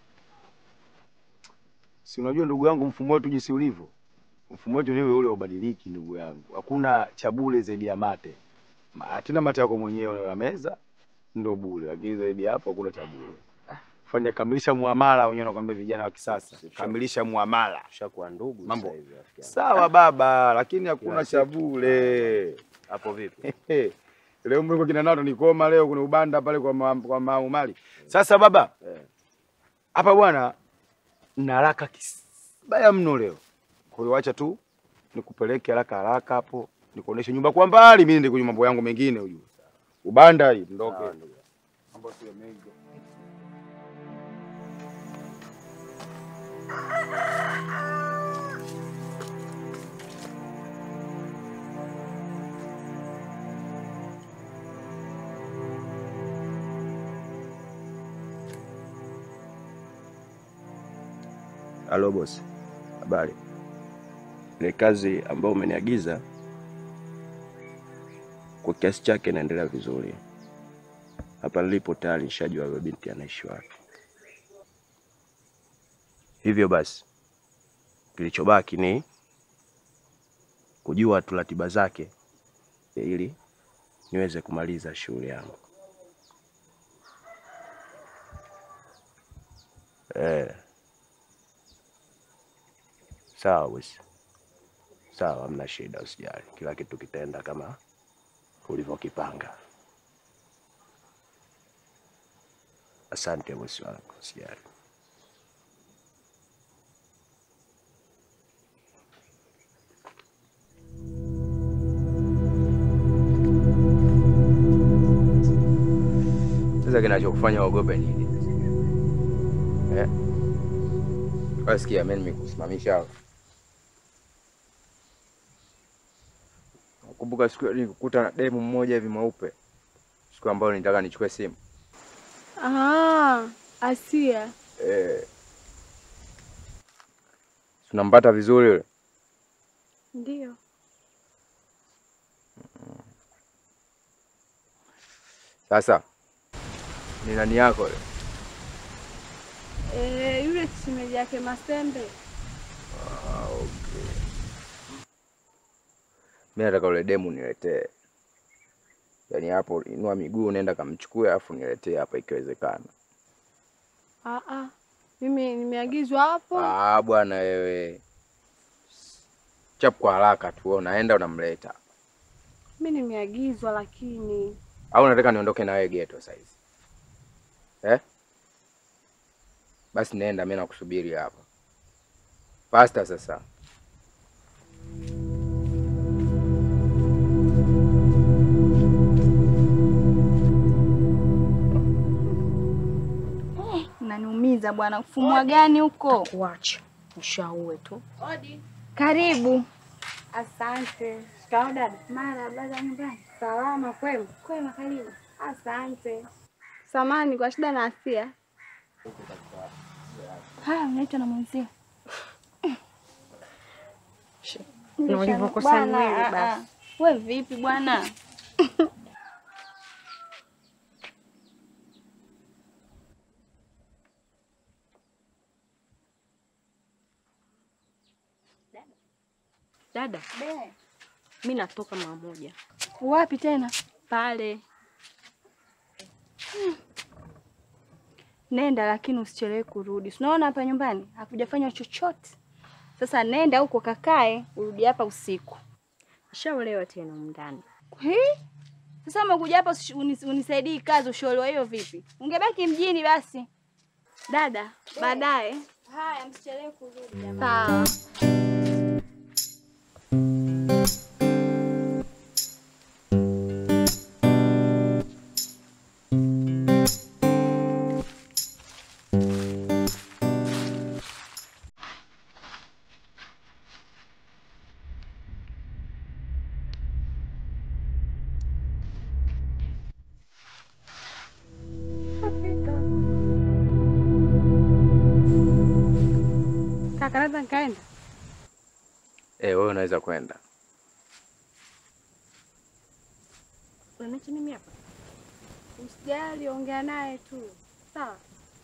Si unajua ndugu yangu, mfumo wetu jinsi ulivyo, mfumo wetu niwe ule ubadiliki, ndugu yangu. Hakuna cha bure zaidi ya mate. Ma- Tena mate yako mwenyewe unala meza ndo bure, lakini zaidi ya hapo hakuna cha bure. Fanya kamilisha muamala, wenyewe nakwambia vijana wa kisasa, kamilisha muamala. Tushakuwa ndugu Mambo. sasa hivi rafiki yangu. Sawa baba, lakini hakuna Kila cha siku. bure. Hapo vipi? leo mliko kina nato nikoma leo kuna ubanda pale kwa ma, kwa maumali. Sasa baba, Eh. hapa bwana na haraka kibaya mno leo. Kwa hiyo acha tu nikupeleke haraka haraka hapo, nikuoneshe nyumba kwa mbali, mimi ndio kwenye mambo yangu mengine ujue. Ubanda hii ndoke. Sawa, ndugu. Mambo sio mengi. Halo bosi, habari? Ile kazi ambayo umeniagiza kwa kiasi chake inaendelea vizuri. Hapa nilipo tayari nishajua yule binti anaishi wapi. Hivyo basi kilichobaki ni kujua tu ratiba zake ili niweze kumaliza shughuli yangu. Eh. Sawa bosi. Sawa, hamna shida, usijali. Kila kitu kitaenda kama ulivyokipanga. Asante bosi wangu, usijali. Sasa kinachokufanya uogope nini? Eh? Wasikia mimi nimekusimamisha hapa. Nakumbuka siku ile nilikukuta na demu mmoja hivi mweupe. Siku ambayo nitaka nichukue simu. Ah, Asia. Eh. Tunampata vizuri yule. Ndio. Sasa ni nani yako yule? Eh, yule shemeji yake Masembe. Ah, okay. Mimi nataka ule demu niletee. Yaani hapo inua miguu nenda kamchukue afu niletee hapa ikiwezekana. Ah ah. Mimi nimeagizwa hapo. Ah, bwana wewe. Chap kwa haraka tu, wewe unaenda unamleta. Mimi nimeagizwa lakini Au unataka niondoke na wewe geto saizi? Eh? Basi nenda, mimi nakusubiri hapa. Pasta sasa. Unaniumiza bwana. Ufumwa gani huko? Kuacha ushaue tu. Karibu. asante. Shikao dada. Marahaba za nyumbani. Salama kwema? Kwema, karibu. Asante. Samani kwa shida na Asia. Haya, unaitwa na mwenzio. Na ulivyokosa Bwana, mwili ah, basi. ah. We vipi bwana? Dada, mi natoka mara moja Wapi tena? pale. Nenda lakini usichelewe kurudi. Si Unaona hapa nyumbani hakujafanywa chochote. Sasa nenda huko kakae, urudi hapa usiku. Nishaolewa tena humu ndani. Hii? Sasa umekuja hapa usi- unis- unisaidii kazi ushauriwa hiyo vipi? Ungebaki mjini basi. Dada, baadaye. Haya, msichelewe kurudi jamani. Sawa. Kaka, naweza nikaenda? Eh, wewe unaweza kwenda. Unaniacha mimi hapa? Usijali, ongea naye tu. Sawa.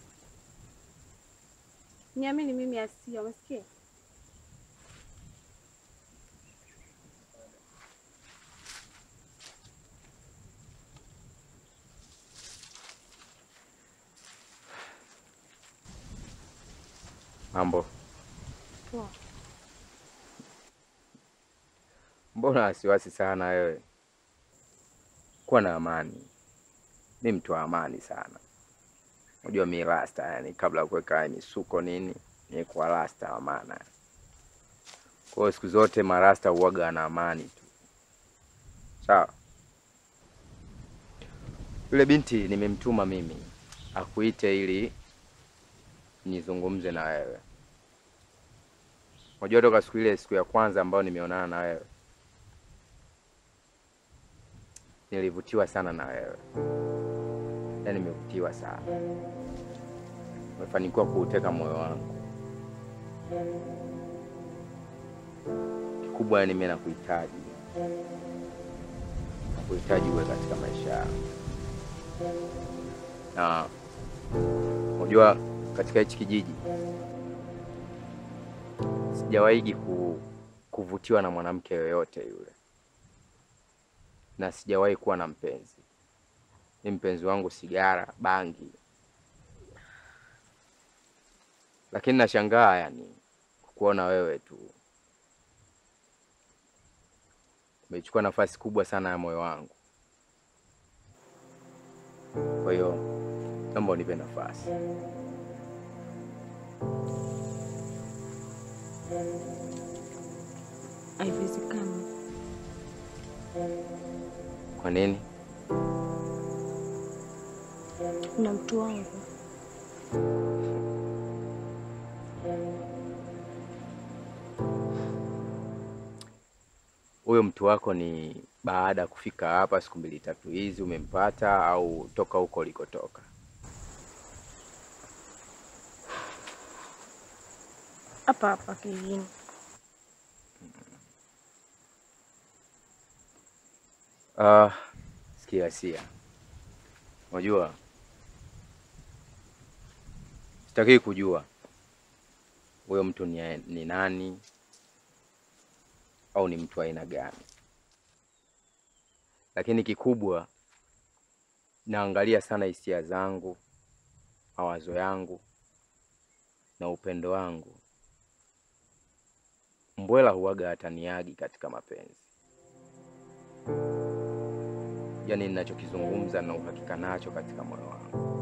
Niamini mimi Asia, umesikia? Mambo. Poa. Mbona wasiwasi sana wewe? Kuwa na amani. Mi mtu wa amani sana. Unajua mi rasta, yani kabla ya kuweka haya misuko nini, ni kwa rasta wa maana. Kwa hiyo siku zote marasta huwaga na amani tu. Sawa. Yule binti nimemtuma mimi akuite ili nizungumze na wewe. Unajua toka siku ile siku ya kwanza ambayo nimeonana na wewe nilivutiwa sana na wewe, yaani nimevutiwa sana, umefanikiwa kuuteka moyo wangu. Kikubwa yani mimi nakuhitaji, nakuhitaji uwe katika maisha yangu, na unajua katika hichi kijiji sijawahi ku, kuvutiwa na mwanamke yoyote yule, na sijawahi kuwa na mpenzi. Ni mpenzi wangu sigara, bangi, lakini nashangaa yani kukuona wewe tu umechukua nafasi kubwa sana ya moyo wangu. Kwa hiyo naomba unipe nafasi. Haiwezekani. Kwa nini? Na mtu wangu Huyo mtu wako ni baada ya kufika hapa siku mbili tatu hizi umempata, au toka huko ulikotoka? hapa hapa kijijini. Ah, sikia Sia, unajua sitaki kujua huyo mtu ni, ni nani au ni mtu wa aina gani, lakini kikubwa naangalia sana hisia zangu, mawazo yangu na upendo wangu. Mbwela huwaga hataniagi katika mapenzi, yaani ninachokizungumza na uhakika nacho katika moyo wangu,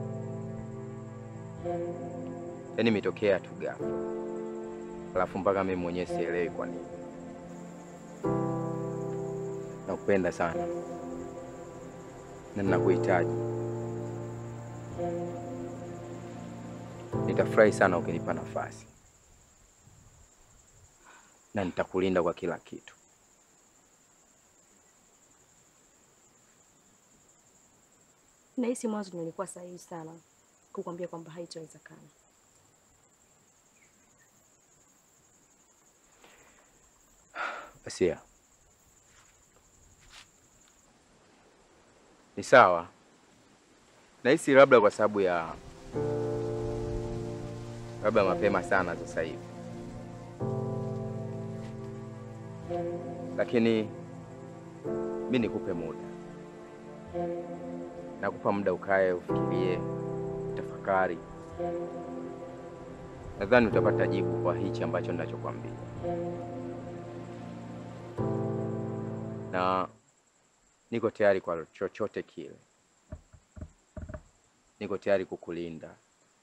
yaani imetokea tu ghafla, alafu mpaka mimi mwenyewe sielewi kwa nini. Nakupenda sana na ninakuhitaji. Nitafurahi sana ukinipa nafasi na nitakulinda kwa kila kitu. Nahisi mwanzo nilikuwa sahihi sana kukwambia kwamba haitowezekana. Asia, ni sawa. Nahisi labda kwa sababu ya labda mapema sana sasa hivi, lakini mi nikupe muda, nakupa muda ukae, ufikirie, utafakari. Nadhani utapata jibu kwa hichi ambacho ninachokwambia, na niko tayari kwa chochote kile. Niko tayari kukulinda,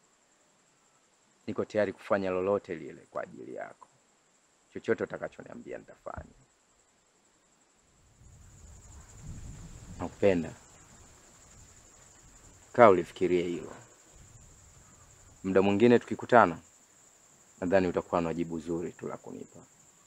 niko tayari kufanya lolote lile kwa ajili yako. Chochote utakachoniambia nitafanya. Nakupenda. Kaa ulifikirie hilo. Muda mwingine tukikutana, nadhani utakuwa na jibu zuri tu la kunipa.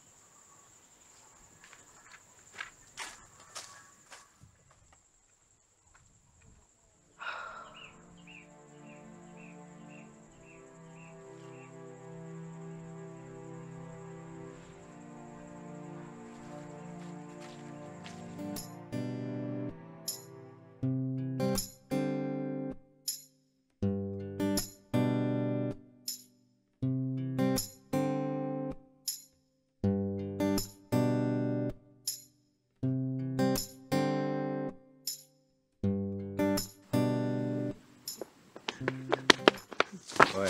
Oya.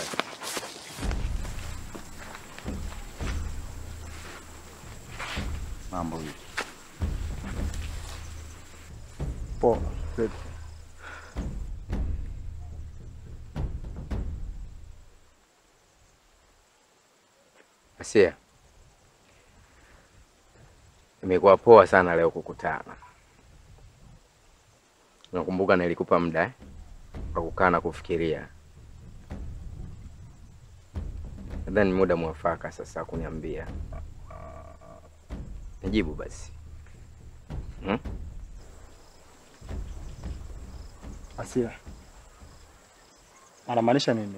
Mambo vipi? Poa. Vipi? Asia, imekuwa poa sana leo kukutana. Nakumbuka nilikupa muda eh, wa kukaa na kufikiria. Nadhani ni muda mwafaka sasa kuniambia. Nijibu basi. Hmm? Asia. Anamaanisha nini?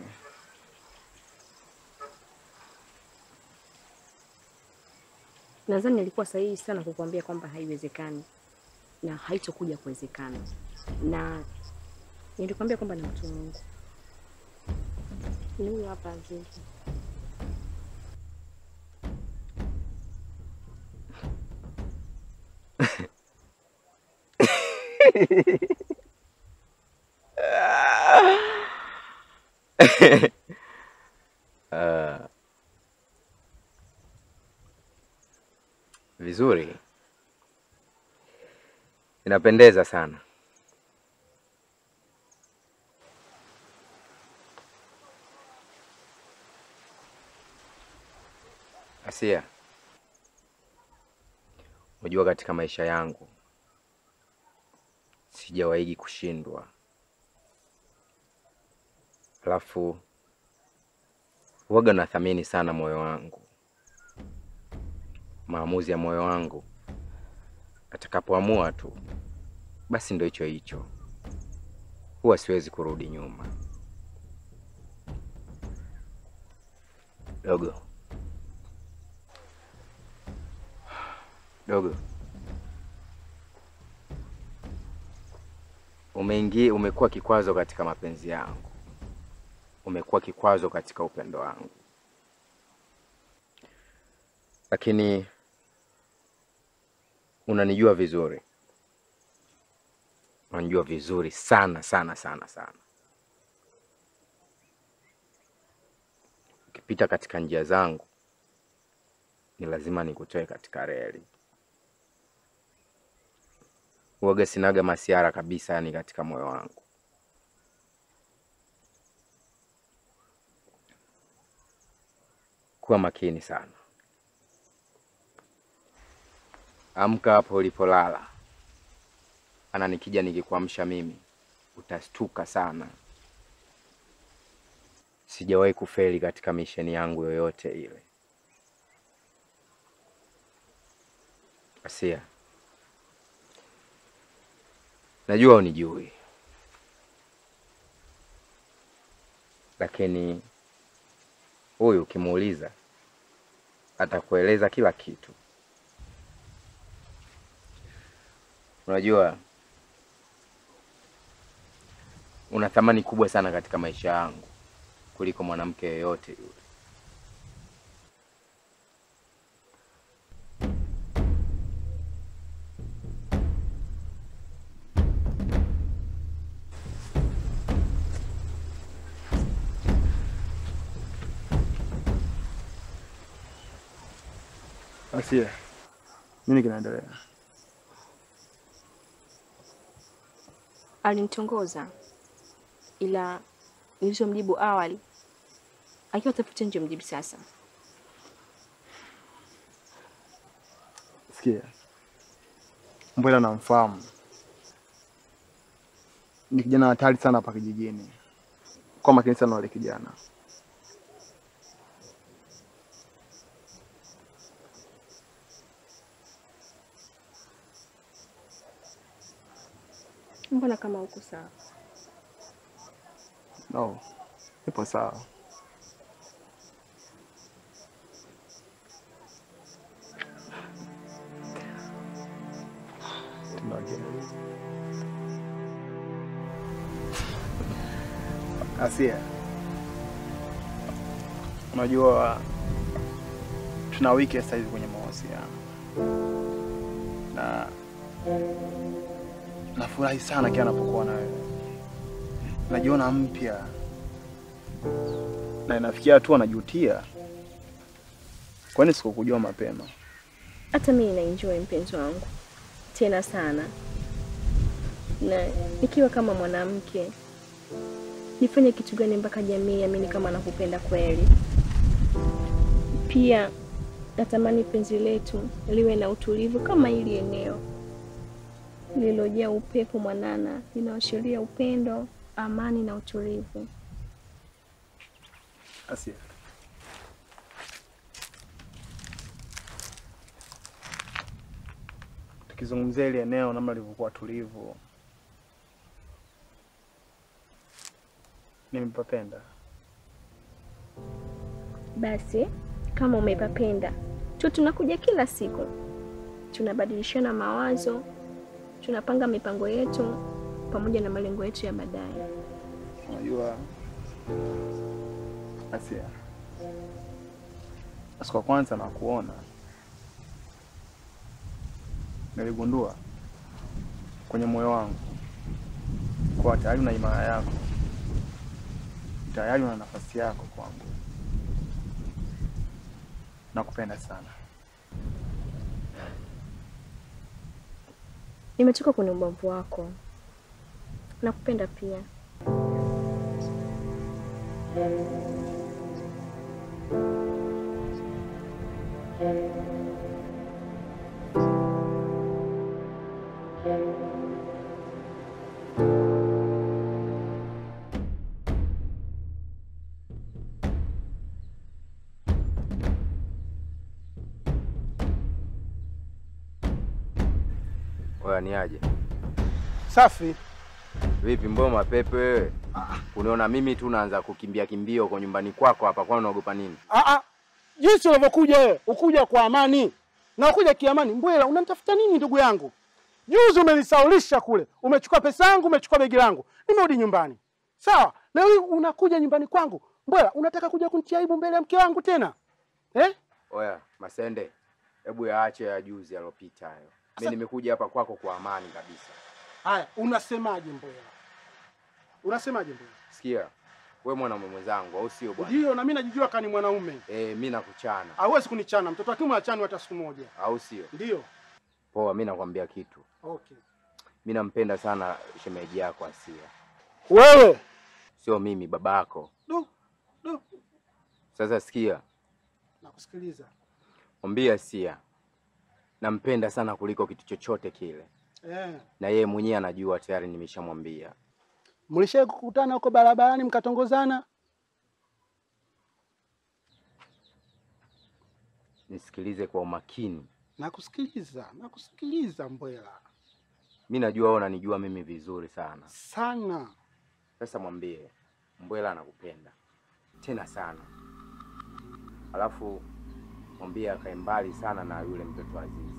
Nadhani nilikuwa sahihi sana kukuambia kwamba haiwezekani na haitokuja kuwezekana, na nilikwambia kwamba na mtu wangu ni huyo hapa Azizi. Ah. Vizuri, inapendeza sana. Asia, unajua katika maisha yangu sijawahi kushindwa, alafu waga nathamini sana moyo wangu, maamuzi ya moyo wangu. Atakapoamua tu basi ndo hicho hicho, huwa siwezi kurudi nyuma. Dogo dogo, umeingia, umekuwa kikwazo katika mapenzi yangu, umekuwa kikwazo katika upendo wangu, lakini unanijua vizuri, unanijua vizuri sana sana sana sana. Ukipita katika njia zangu, ni lazima nikutoe katika reli. Uoga sinaga masiara kabisa, yani katika moyo wangu. Kuwa makini sana, amka hapo ulipolala, ana nikija nikikuamsha mimi utastuka sana. Sijawahi kufeli katika misheni yangu yoyote ile. Asia, najua unijui, lakini huyu ukimuuliza atakueleza kila kitu. Unajua una thamani kubwa sana katika maisha yangu kuliko mwanamke yeyote yule. Asia, nini kinaendelea? Alinitongoza, ila nilizomjibu awali akiwa tafuta nje mjibu sasa. Sikia, Mbwela namfahamu, ni kijana hatari sana hapa kijijini. Kwa makini sana wale kijana. Mbona kama uko sawa? No, ipo sawa. Tunaongea. Asia, unajua tuna wiki sasa hivi kwenye mahusiano na nafurahi sana kila napokuwa na wewe, najiona mpya na inafikia hatua najutia, kwani sikukujua mapema. Hata mimi na enjoy mpenzi wangu tena sana, na nikiwa kama mwanamke nifanye kitu gani mpaka jamii amini kama nakupenda kweli? Pia natamani penzi letu liwe na utulivu kama hili eneo lililojaa upepo mwanana linaashiria upendo, amani na utulivu. Asia, tukizungumzia ile eneo namna lilivyokuwa tulivu, nimepapenda. Basi kama umepapenda tu, tunakuja kila siku, tunabadilishana mawazo, tunapanga mipango yetu pamoja na malengo yetu ya baadaye. Unajua Asia, siku ya kwanza nakuona niligundua kwenye moyo wangu kuwa tayari una imani yako, tayari una nafasi yako kwangu. Nakupenda sana. Nimechoka kwenye ubavu wako. Nakupenda pia. Oya, ni aje? Safi. Vipi, mbona mapepe wewe? Unaona mimi tu naanza kukimbia kimbia huko nyumbani kwako hapa, kwani unaogopa nini? Ah, ah. Jinsi unavyokuja wewe, ukuja kwa amani na ukuja kiamani. Mbwela, unanitafuta nini ndugu yangu? Juzi umenisaulisha kule, umechukua pesa yangu, umechukua begi langu, nimerudi nyumbani. Sawa, leo hii unakuja nyumbani kwangu. Mbwela, unataka kuja kunitia aibu mbele ya mke wangu tena eh? Oya, Masende, hebu yaache ya juzi yalopita hayo. Mimi nimekuja hapa kwako kwa amani kabisa. Haya, unasemaje Mbwela? Unasemaje Mbwela? Sikia, we mwanaume mwenzangu, au sio bwana? Ndio, na mimi najijua kani mwanaume. Eh, mimi nakuchana, Hawezi kunichana mtoto wa kiume achani hata siku moja. au sio? Ndio. Poa, mimi nakwambia kitu. Okay. Mimi nampenda sana shemeji yako Asia. Wewe Sio mimi, babako. Du, du. Sasa sikia, nakusikiliza. mwambie Asia nampenda sana kuliko kitu chochote kile, Eh. na yeye mwenyewe anajua tayari, nimeshamwambia. Mlishawahi kukutana huko barabarani mkatongozana? Nisikilize kwa umakini. Nakusikiliza, nakusikiliza Mbwela. Mi najua wewe unanijua mimi vizuri sana. Sana. Sasa mwambie Mbwela anakupenda tena sana, alafu mwambie akae mbali sana na yule mtoto Azizi.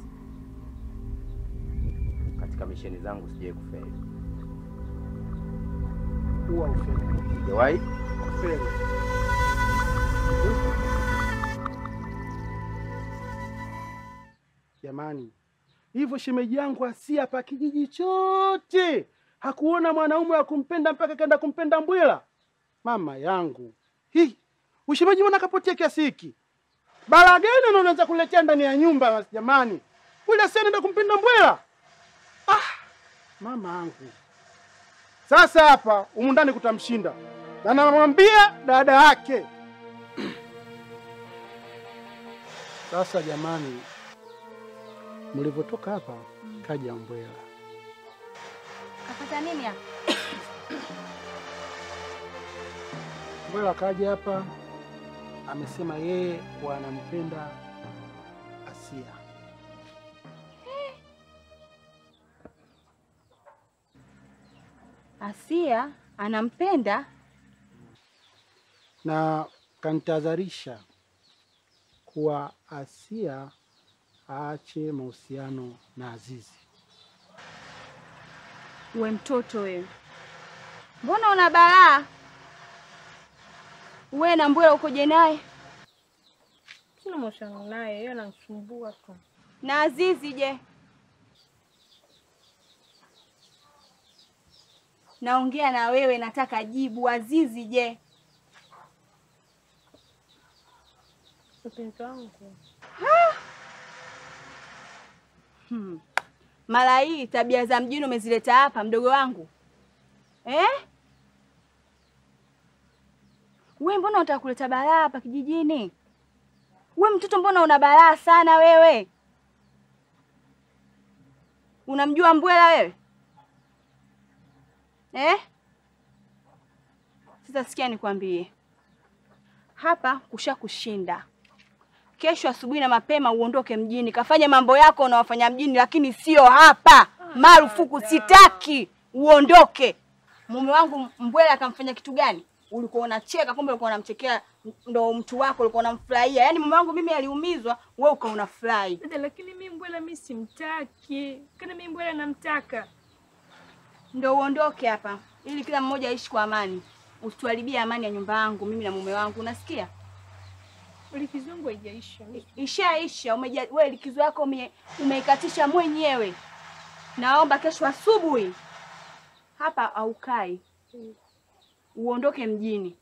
Katika misheni zangu sijai kufeli, Huwa ufeli. sijawahi Ufeli. Jamani, hivyo shemeji yangu Asia hapa kijiji chote hakuona mwanaume wa kumpenda mpaka kaenda kumpenda Mbwela. Mama yangu, hii ushemeji mbona kapotea kiasi hiki? Balaa gani na unaanza kuletea ndani ya nyumba jamani? Ule Asia anaenda kumpenda Mbwela? Ah, mama yangu. Sasa hapa humu ndani kutamshinda, na namwambia dada yake. Sasa jamani, mlivyotoka hapa kaja Mbwela. Kafata nini hapa? Mbwela kaja hapa, amesema yeye kuwa anampenda Asia. Asia anampenda? na kanitahadharisha kuwa Asia aache mahusiano na Azizi. We mtoto wewe, mbona una balaa? We na Mbwela ukoje naye? Sina mahusiano naye, yeye ananisumbua tu. Na Azizi je? Naongea na wewe, nataka jibu. Azizi je? Mpenzi wangu, Hmm. Mara hii tabia za mjini umezileta hapa mdogo wangu eh? We mbona unataka kuleta balaa hapa kijijini? We mtoto, mbona una balaa sana wewe? Unamjua Mbwela wewe eh? Sasa sikia nikwambie, hapa kusha kushinda kesho asubuhi na mapema uondoke mjini, kafanye mambo yako unawafanya mjini, lakini sio hapa. Marufuku, sitaki uondoke. Mume wangu Mbwela akamfanya kitu gani? Ulikuwa unacheka, kumbe ulikuwa unamchekea, ndo mtu wako ulikuwa unamfurahia. Yaani mume wangu mimi aliumizwa, wewe ukawa unafurahi. dada, lakini mi Mbwela mi simtaki, kana mi Mbwela namtaka. Ndo uondoke hapa, ili kila mmoja aishi kwa amani. Usituharibie amani ya nyumba yangu mimi na mume wangu, unasikia? Likizo yangu haijaisha. Ishaisha. Umeja, we likizo yako ume, umeikatisha mwenyewe. Naomba kesho asubuhi hapa haukai, uondoke mjini.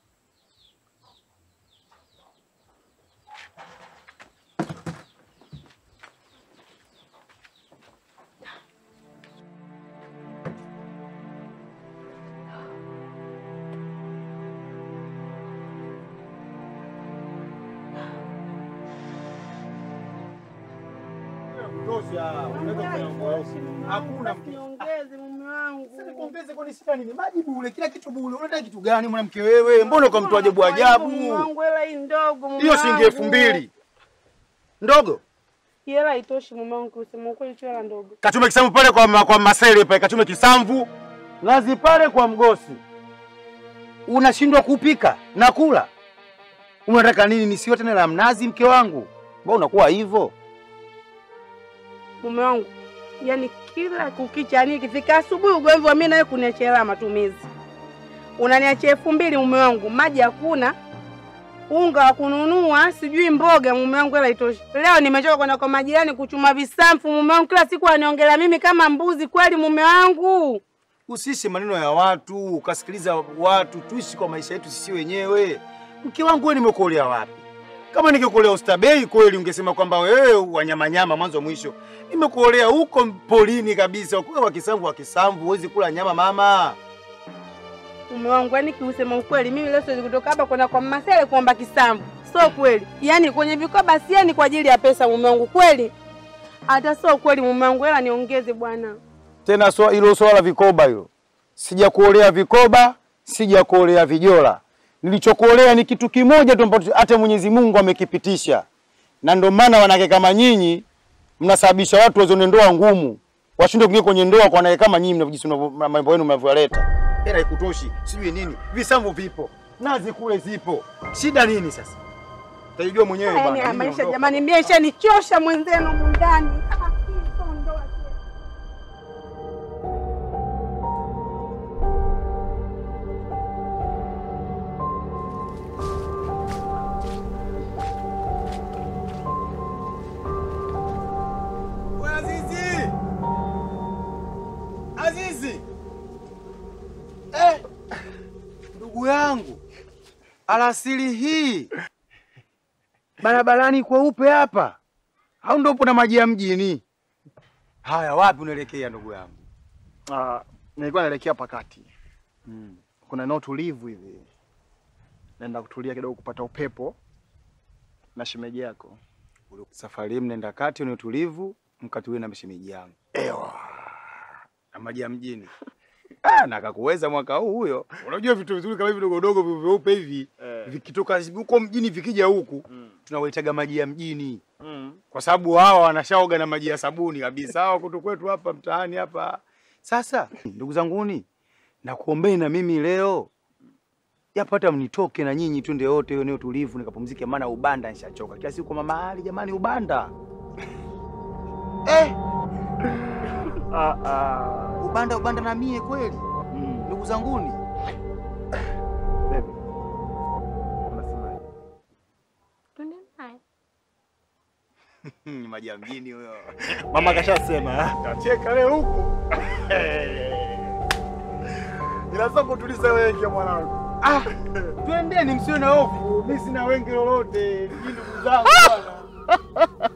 Hakuna Niongeze mume wangu. Kuongeze kwani sita nini? Maji bure, kila kitu bure. Unataka kitu gani mwanamke wewe? Mbona kwa mtu ajabu ajabu? Mume wangu hela hii ndogo mume Hiyo shilingi elfu wangu. mbili. Ndogo. Hii Hela haitoshi mume wangu kusema ukweli sio hela ndogo. Kachume kisamvu pale kwa, ma- kwa masele pale, kachume kisamvu nazi pale kwa mgosi. Unashindwa kupika na kula, unataka nini? Nisiwe tena la mnazi, mke wangu? Mbona unakuwa hivyo? Mume wangu. Yaani kila kukicha yani ikifika asubuhi ugomvi wa mimi nawe kuniachia hela ya matumizi. Unaniachia elfu mbili mume wangu, maji hakuna. Unga wa kununua, sijui mboga mume wangu hela itoshi. Leo nimechoka kwenda kwa majirani kuchuma visamfu mume wangu kila siku aniongelea mimi kama mbuzi kweli mume wangu. Usiishi maneno ya watu, ukasikiliza watu, tuishi kwa maisha yetu sisi wenyewe. Mke wangu wewe, nimekuolea wapi? Kama ningekuolea ustabei kweli, ungesema kwamba wewe wanyamanyama mwanzo mwisho. Nimekuolea huko polini kabisa, ukiwa wa kisamvu wa kisamvu, huwezi kula nyama mama. Mume wangu yani kiusema ukweli mimi leo siwezi kutoka hapa kwenda kwa Masele kuomba kisamvu. Sio kweli. Yaani kwenye vikoba sieni kwa ajili ya pesa mume wangu kweli. Hata sio kweli mume wangu hela niongeze bwana. Tena swa- hilo swala la vikoba hilo, sijakuolea vikoba, sijakuolea vijola. Nilichokuolea ni kitu kimoja tu ambacho hata Mwenyezi Mungu amekipitisha, na ndio maana wanawake kama nyinyi mnasababisha watu wazione ndoa ngumu, washinde kuingia kwenye ndoa kwa wanawake kama nyinyi, mnavyojisi mnavyo- mambo yenu mnavyoleta. Hela ikutoshi, sijui nini, visamvu vipo, nazi kule zipo, shida nini sasa? Utajijua mwenyewe Yaani bwana. haya mimi maisha naondoka. jamani, mimi ishanichosha mwenzenu humu ndani. Ah, hii sio ndoa tena. We Azizi! Azizi! Eh, ndugu yangu, alasiri hii barabarani kweupe hapa, au ndo upo na maji ya mjini? Haya, wapi unaelekea ndugu yangu? Ah, nilikuwa naelekea pakati. Kuna eneo tulivu hivi. Naenda kutulia kidogo kupata upepo na shemeji yako. Safari hii mnaenda kati ni utulivu, mkatulie na mshemeji yangu. Ewa. Na maji ya mjini. Ah, na akakuweza mwaka huu huyo. Unajua vitu vizuri kama hivi vidogo dogo vi- vyeupe hivi Eh. vikitoka huko mjini vikija huku tunawaitaga maji ya mjini. Mm. Kwa sababu hawa wanashaoga na maji ya sabuni kabisa. Hawa kutu kwetu hapa mtaani hapa. Sasa ndugu zanguni, nakuombeni na mimi leo yapata mnitoke na nyinyi twende wote hiyo eneo tulivu nikapumzike, maana ubanda nishachoka kila siku kwa mama Ali. Jamani, ubanda eh, Ah, ah. ubanda ubanda na mie kweli, Mm. ndugu zanguni. Baby. Unasemaje? Twende naye. Ni maji ya mjini huyo. Mama kashasema. Tacheka leo huku. Inaweza kutuliza wengi mwanangu. Ah, twendeni, msiwe na hofu, mimi sina wengi lolote, ni ndugu zangu bwana.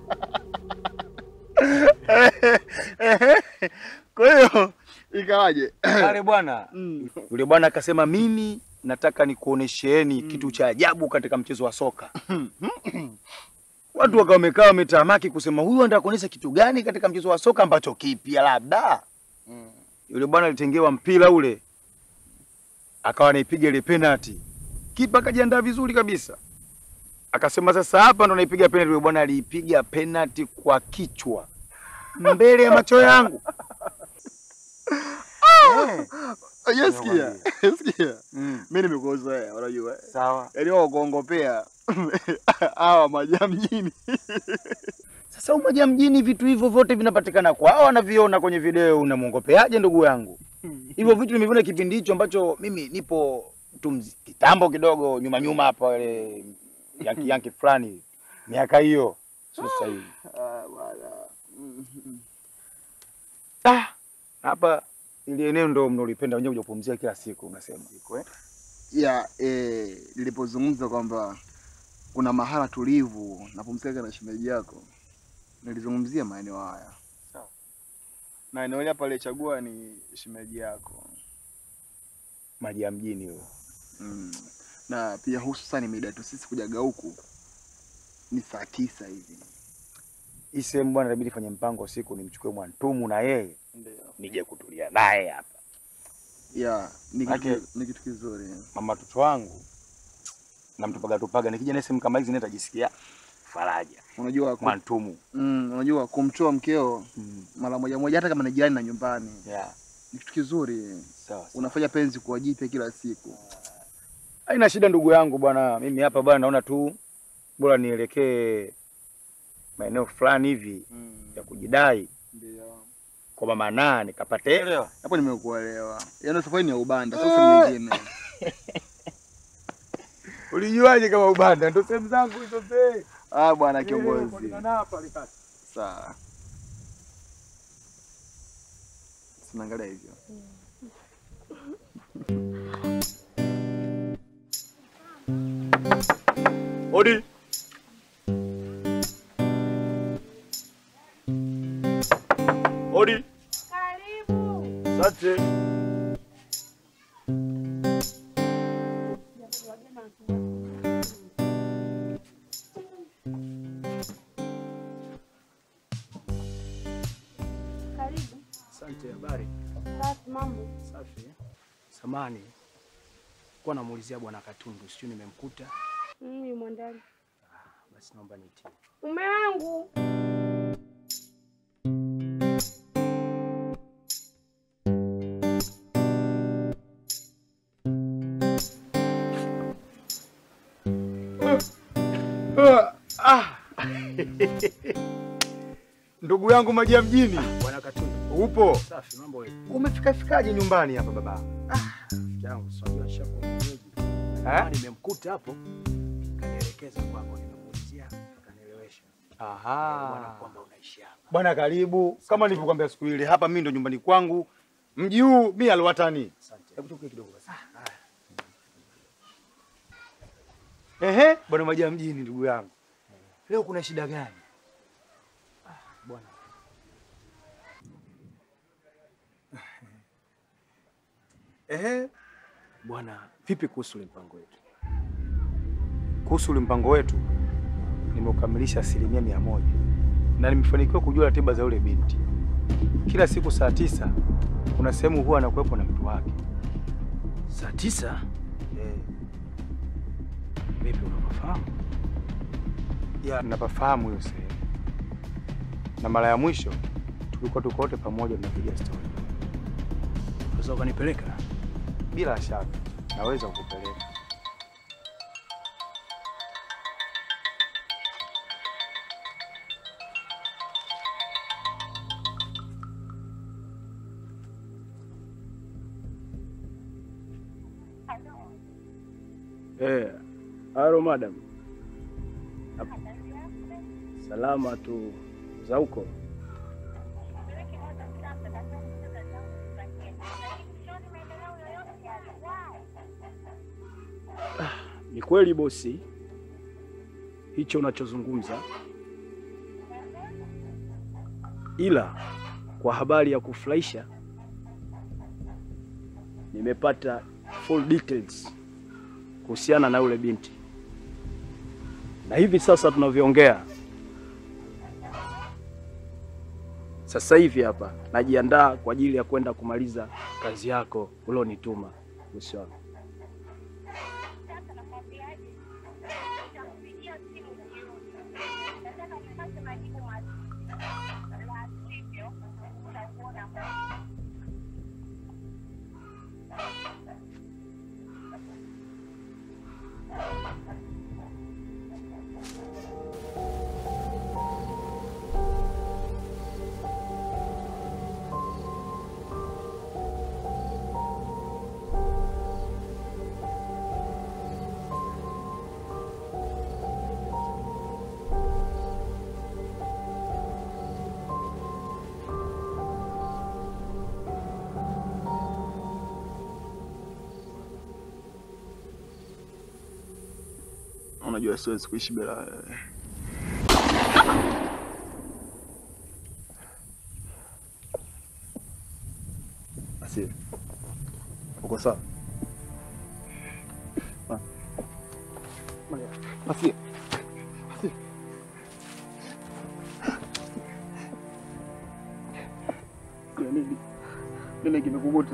Kwa hiyo ikawaje? Pale bwana yule bwana akasema, mimi nataka nikuonesheni kitu cha ajabu katika mchezo wa soka. Watu wakawa wamekaa wametamaki kusema huyu anataka kuonyesha kitu gani katika mchezo wa soka ambacho kipya labda. Yule bwana alitengewa mpira ule, akawa anaipiga ile penalty, kipa akajiandaa vizuri kabisa, akasema sasa hapa ndo naipiga penalty. Yule bwana aliipiga penalty kwa kichwa mbele ya macho yangu. Eh. Yesikia. Yesikia. Mm. Mimi nimekuzoea, unajua. Sawa. Yaani wao kuongopea hawa maja mjini. Sasa umoja mjini, vitu hivyo vyote vinapatikana kwao, wanaviona kwenye video. Unamwongopeaje ndugu yangu? Hivyo vitu nimeviona kipindi hicho ambacho mimi nipo tu mzi- kitambo kidogo nyuma nyuma hapa, ile yanki yanki fulani, miaka hiyo, sio sasa hivi. Ah, bwana. Ah, hapa Ili eneo ndo mnalipenda wenyewe kuja kupumzia kila siku unasema. Iko eh? ya eh, nilipozungumza kwamba kuna mahala tulivu napumzika na shemeji yako, nilizungumzia maeneo haya na eneo hili hapa alichagua ni shemeji yako Maji ya mjini huyo. mm. na pia hususani mida yetu sisi kujaga huku ni saa tisa hivi Hii sehemu bwana inabidi fanye mpango siku nimchukue Mwantumu na yeye nije kutulia naye hapa. ya ni Ake- kitu, ni kitu kizuri Mama mtoto wangu namtupaga tupaga nikija na sehemu kama hizi nitajisikia faraja. unajua ku, Mwantumu. mm, unajua kumtoa mkeo mara moja moja hata kama ni jirani na nyumbani Yeah. ni kitu kizuri Sawa. unafanya penzi kuwa jipya kila siku Haina shida ndugu yangu bwana, mimi hapa bwana naona tu bora nielekee maeneo fulani hivi ya kujidai ndio kwa mama naa nikapate hapo nimekuelewa yaani safari ni ya ubanda sasa nyingine Ulijuaje kama ubanda? Ndio sehemu zangu hizo zee. ah bwana Eh, kiongozi kuonekana hapa alikata. sawa sinaangalia hivyo Odi. Odi. Karibu. Asante. Karibu. Asante, habari? Safi, mambo. Safi. Samani, kuwa namuulizia bwana Katundu, sijui nimemkuta. Mimi mwandani. Basi naomba nitie. Mume wangu. Ah. Ndugu yangu maji ya mjini. Bwana Katundu. Upo? Safi, mambo vipi? Umefika fikaje nyumbani hapa baba? Yangu sio nishakuwa mwenyeji. Samani nimemkuta hapo. Kanielekeza kwako nimemuulizia, akanielewesha. Aha. Bwana kwamba unaishi hapa. Bwana karibu. Kama nilivyokuambia siku ile, hapa mimi ndo nyumbani kwangu. Mji huu mimi alwatani. Asante. Hebu tukie kidogo basi. Ehe, bwana maji ya mjini ndugu yangu. Leo kuna shida gani? Bwana. Ehe, Bwana, vipi kuhusu ule mpango wetu? kuhusu ule mpango wetu nimeukamilisha asilimia mia moja na nimefanikiwa kujua ratiba za yule binti. Kila siku saa tisa kuna sehemu huwa anakuwepo na mtu wake. Saa tisa? Eh, Vipi unafahamu? ya napafahamu hiyo sehemu, na mara ya mwisho tulikuwa tuko wote pamoja tunapiga stori. Unaweza ukanipeleka? Bila shaka naweza kukupeleka. Eh, halo madam. Salama tu za huko. Ah, Ni kweli bosi, hicho unachozungumza, ila kwa habari ya kufurahisha nimepata full details kuhusiana na yule binti, na hivi sasa tunavyoongea, sasa hivi hapa najiandaa kwa ajili ya kwenda kumaliza kazi yako ulionituma bosi wangu. Unajua siwezi kuishi bila wewe. Asia, uko sawa? Ah. Maria, Asia. Asia. Kuna nini? Nini kimekukuta?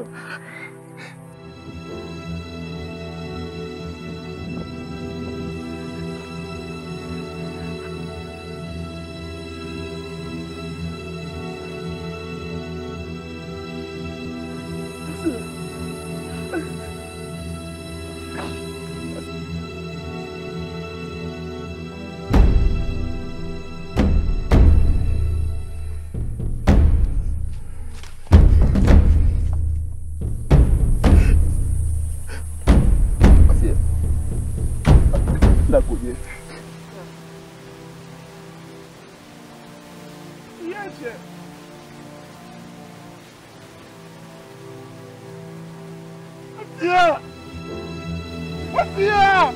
Asia. Nakuja. Niache. Asia. Asia.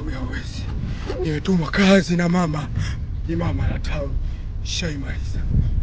Nimetumwa kazi na mama, ni mama na tawi shaimaliza.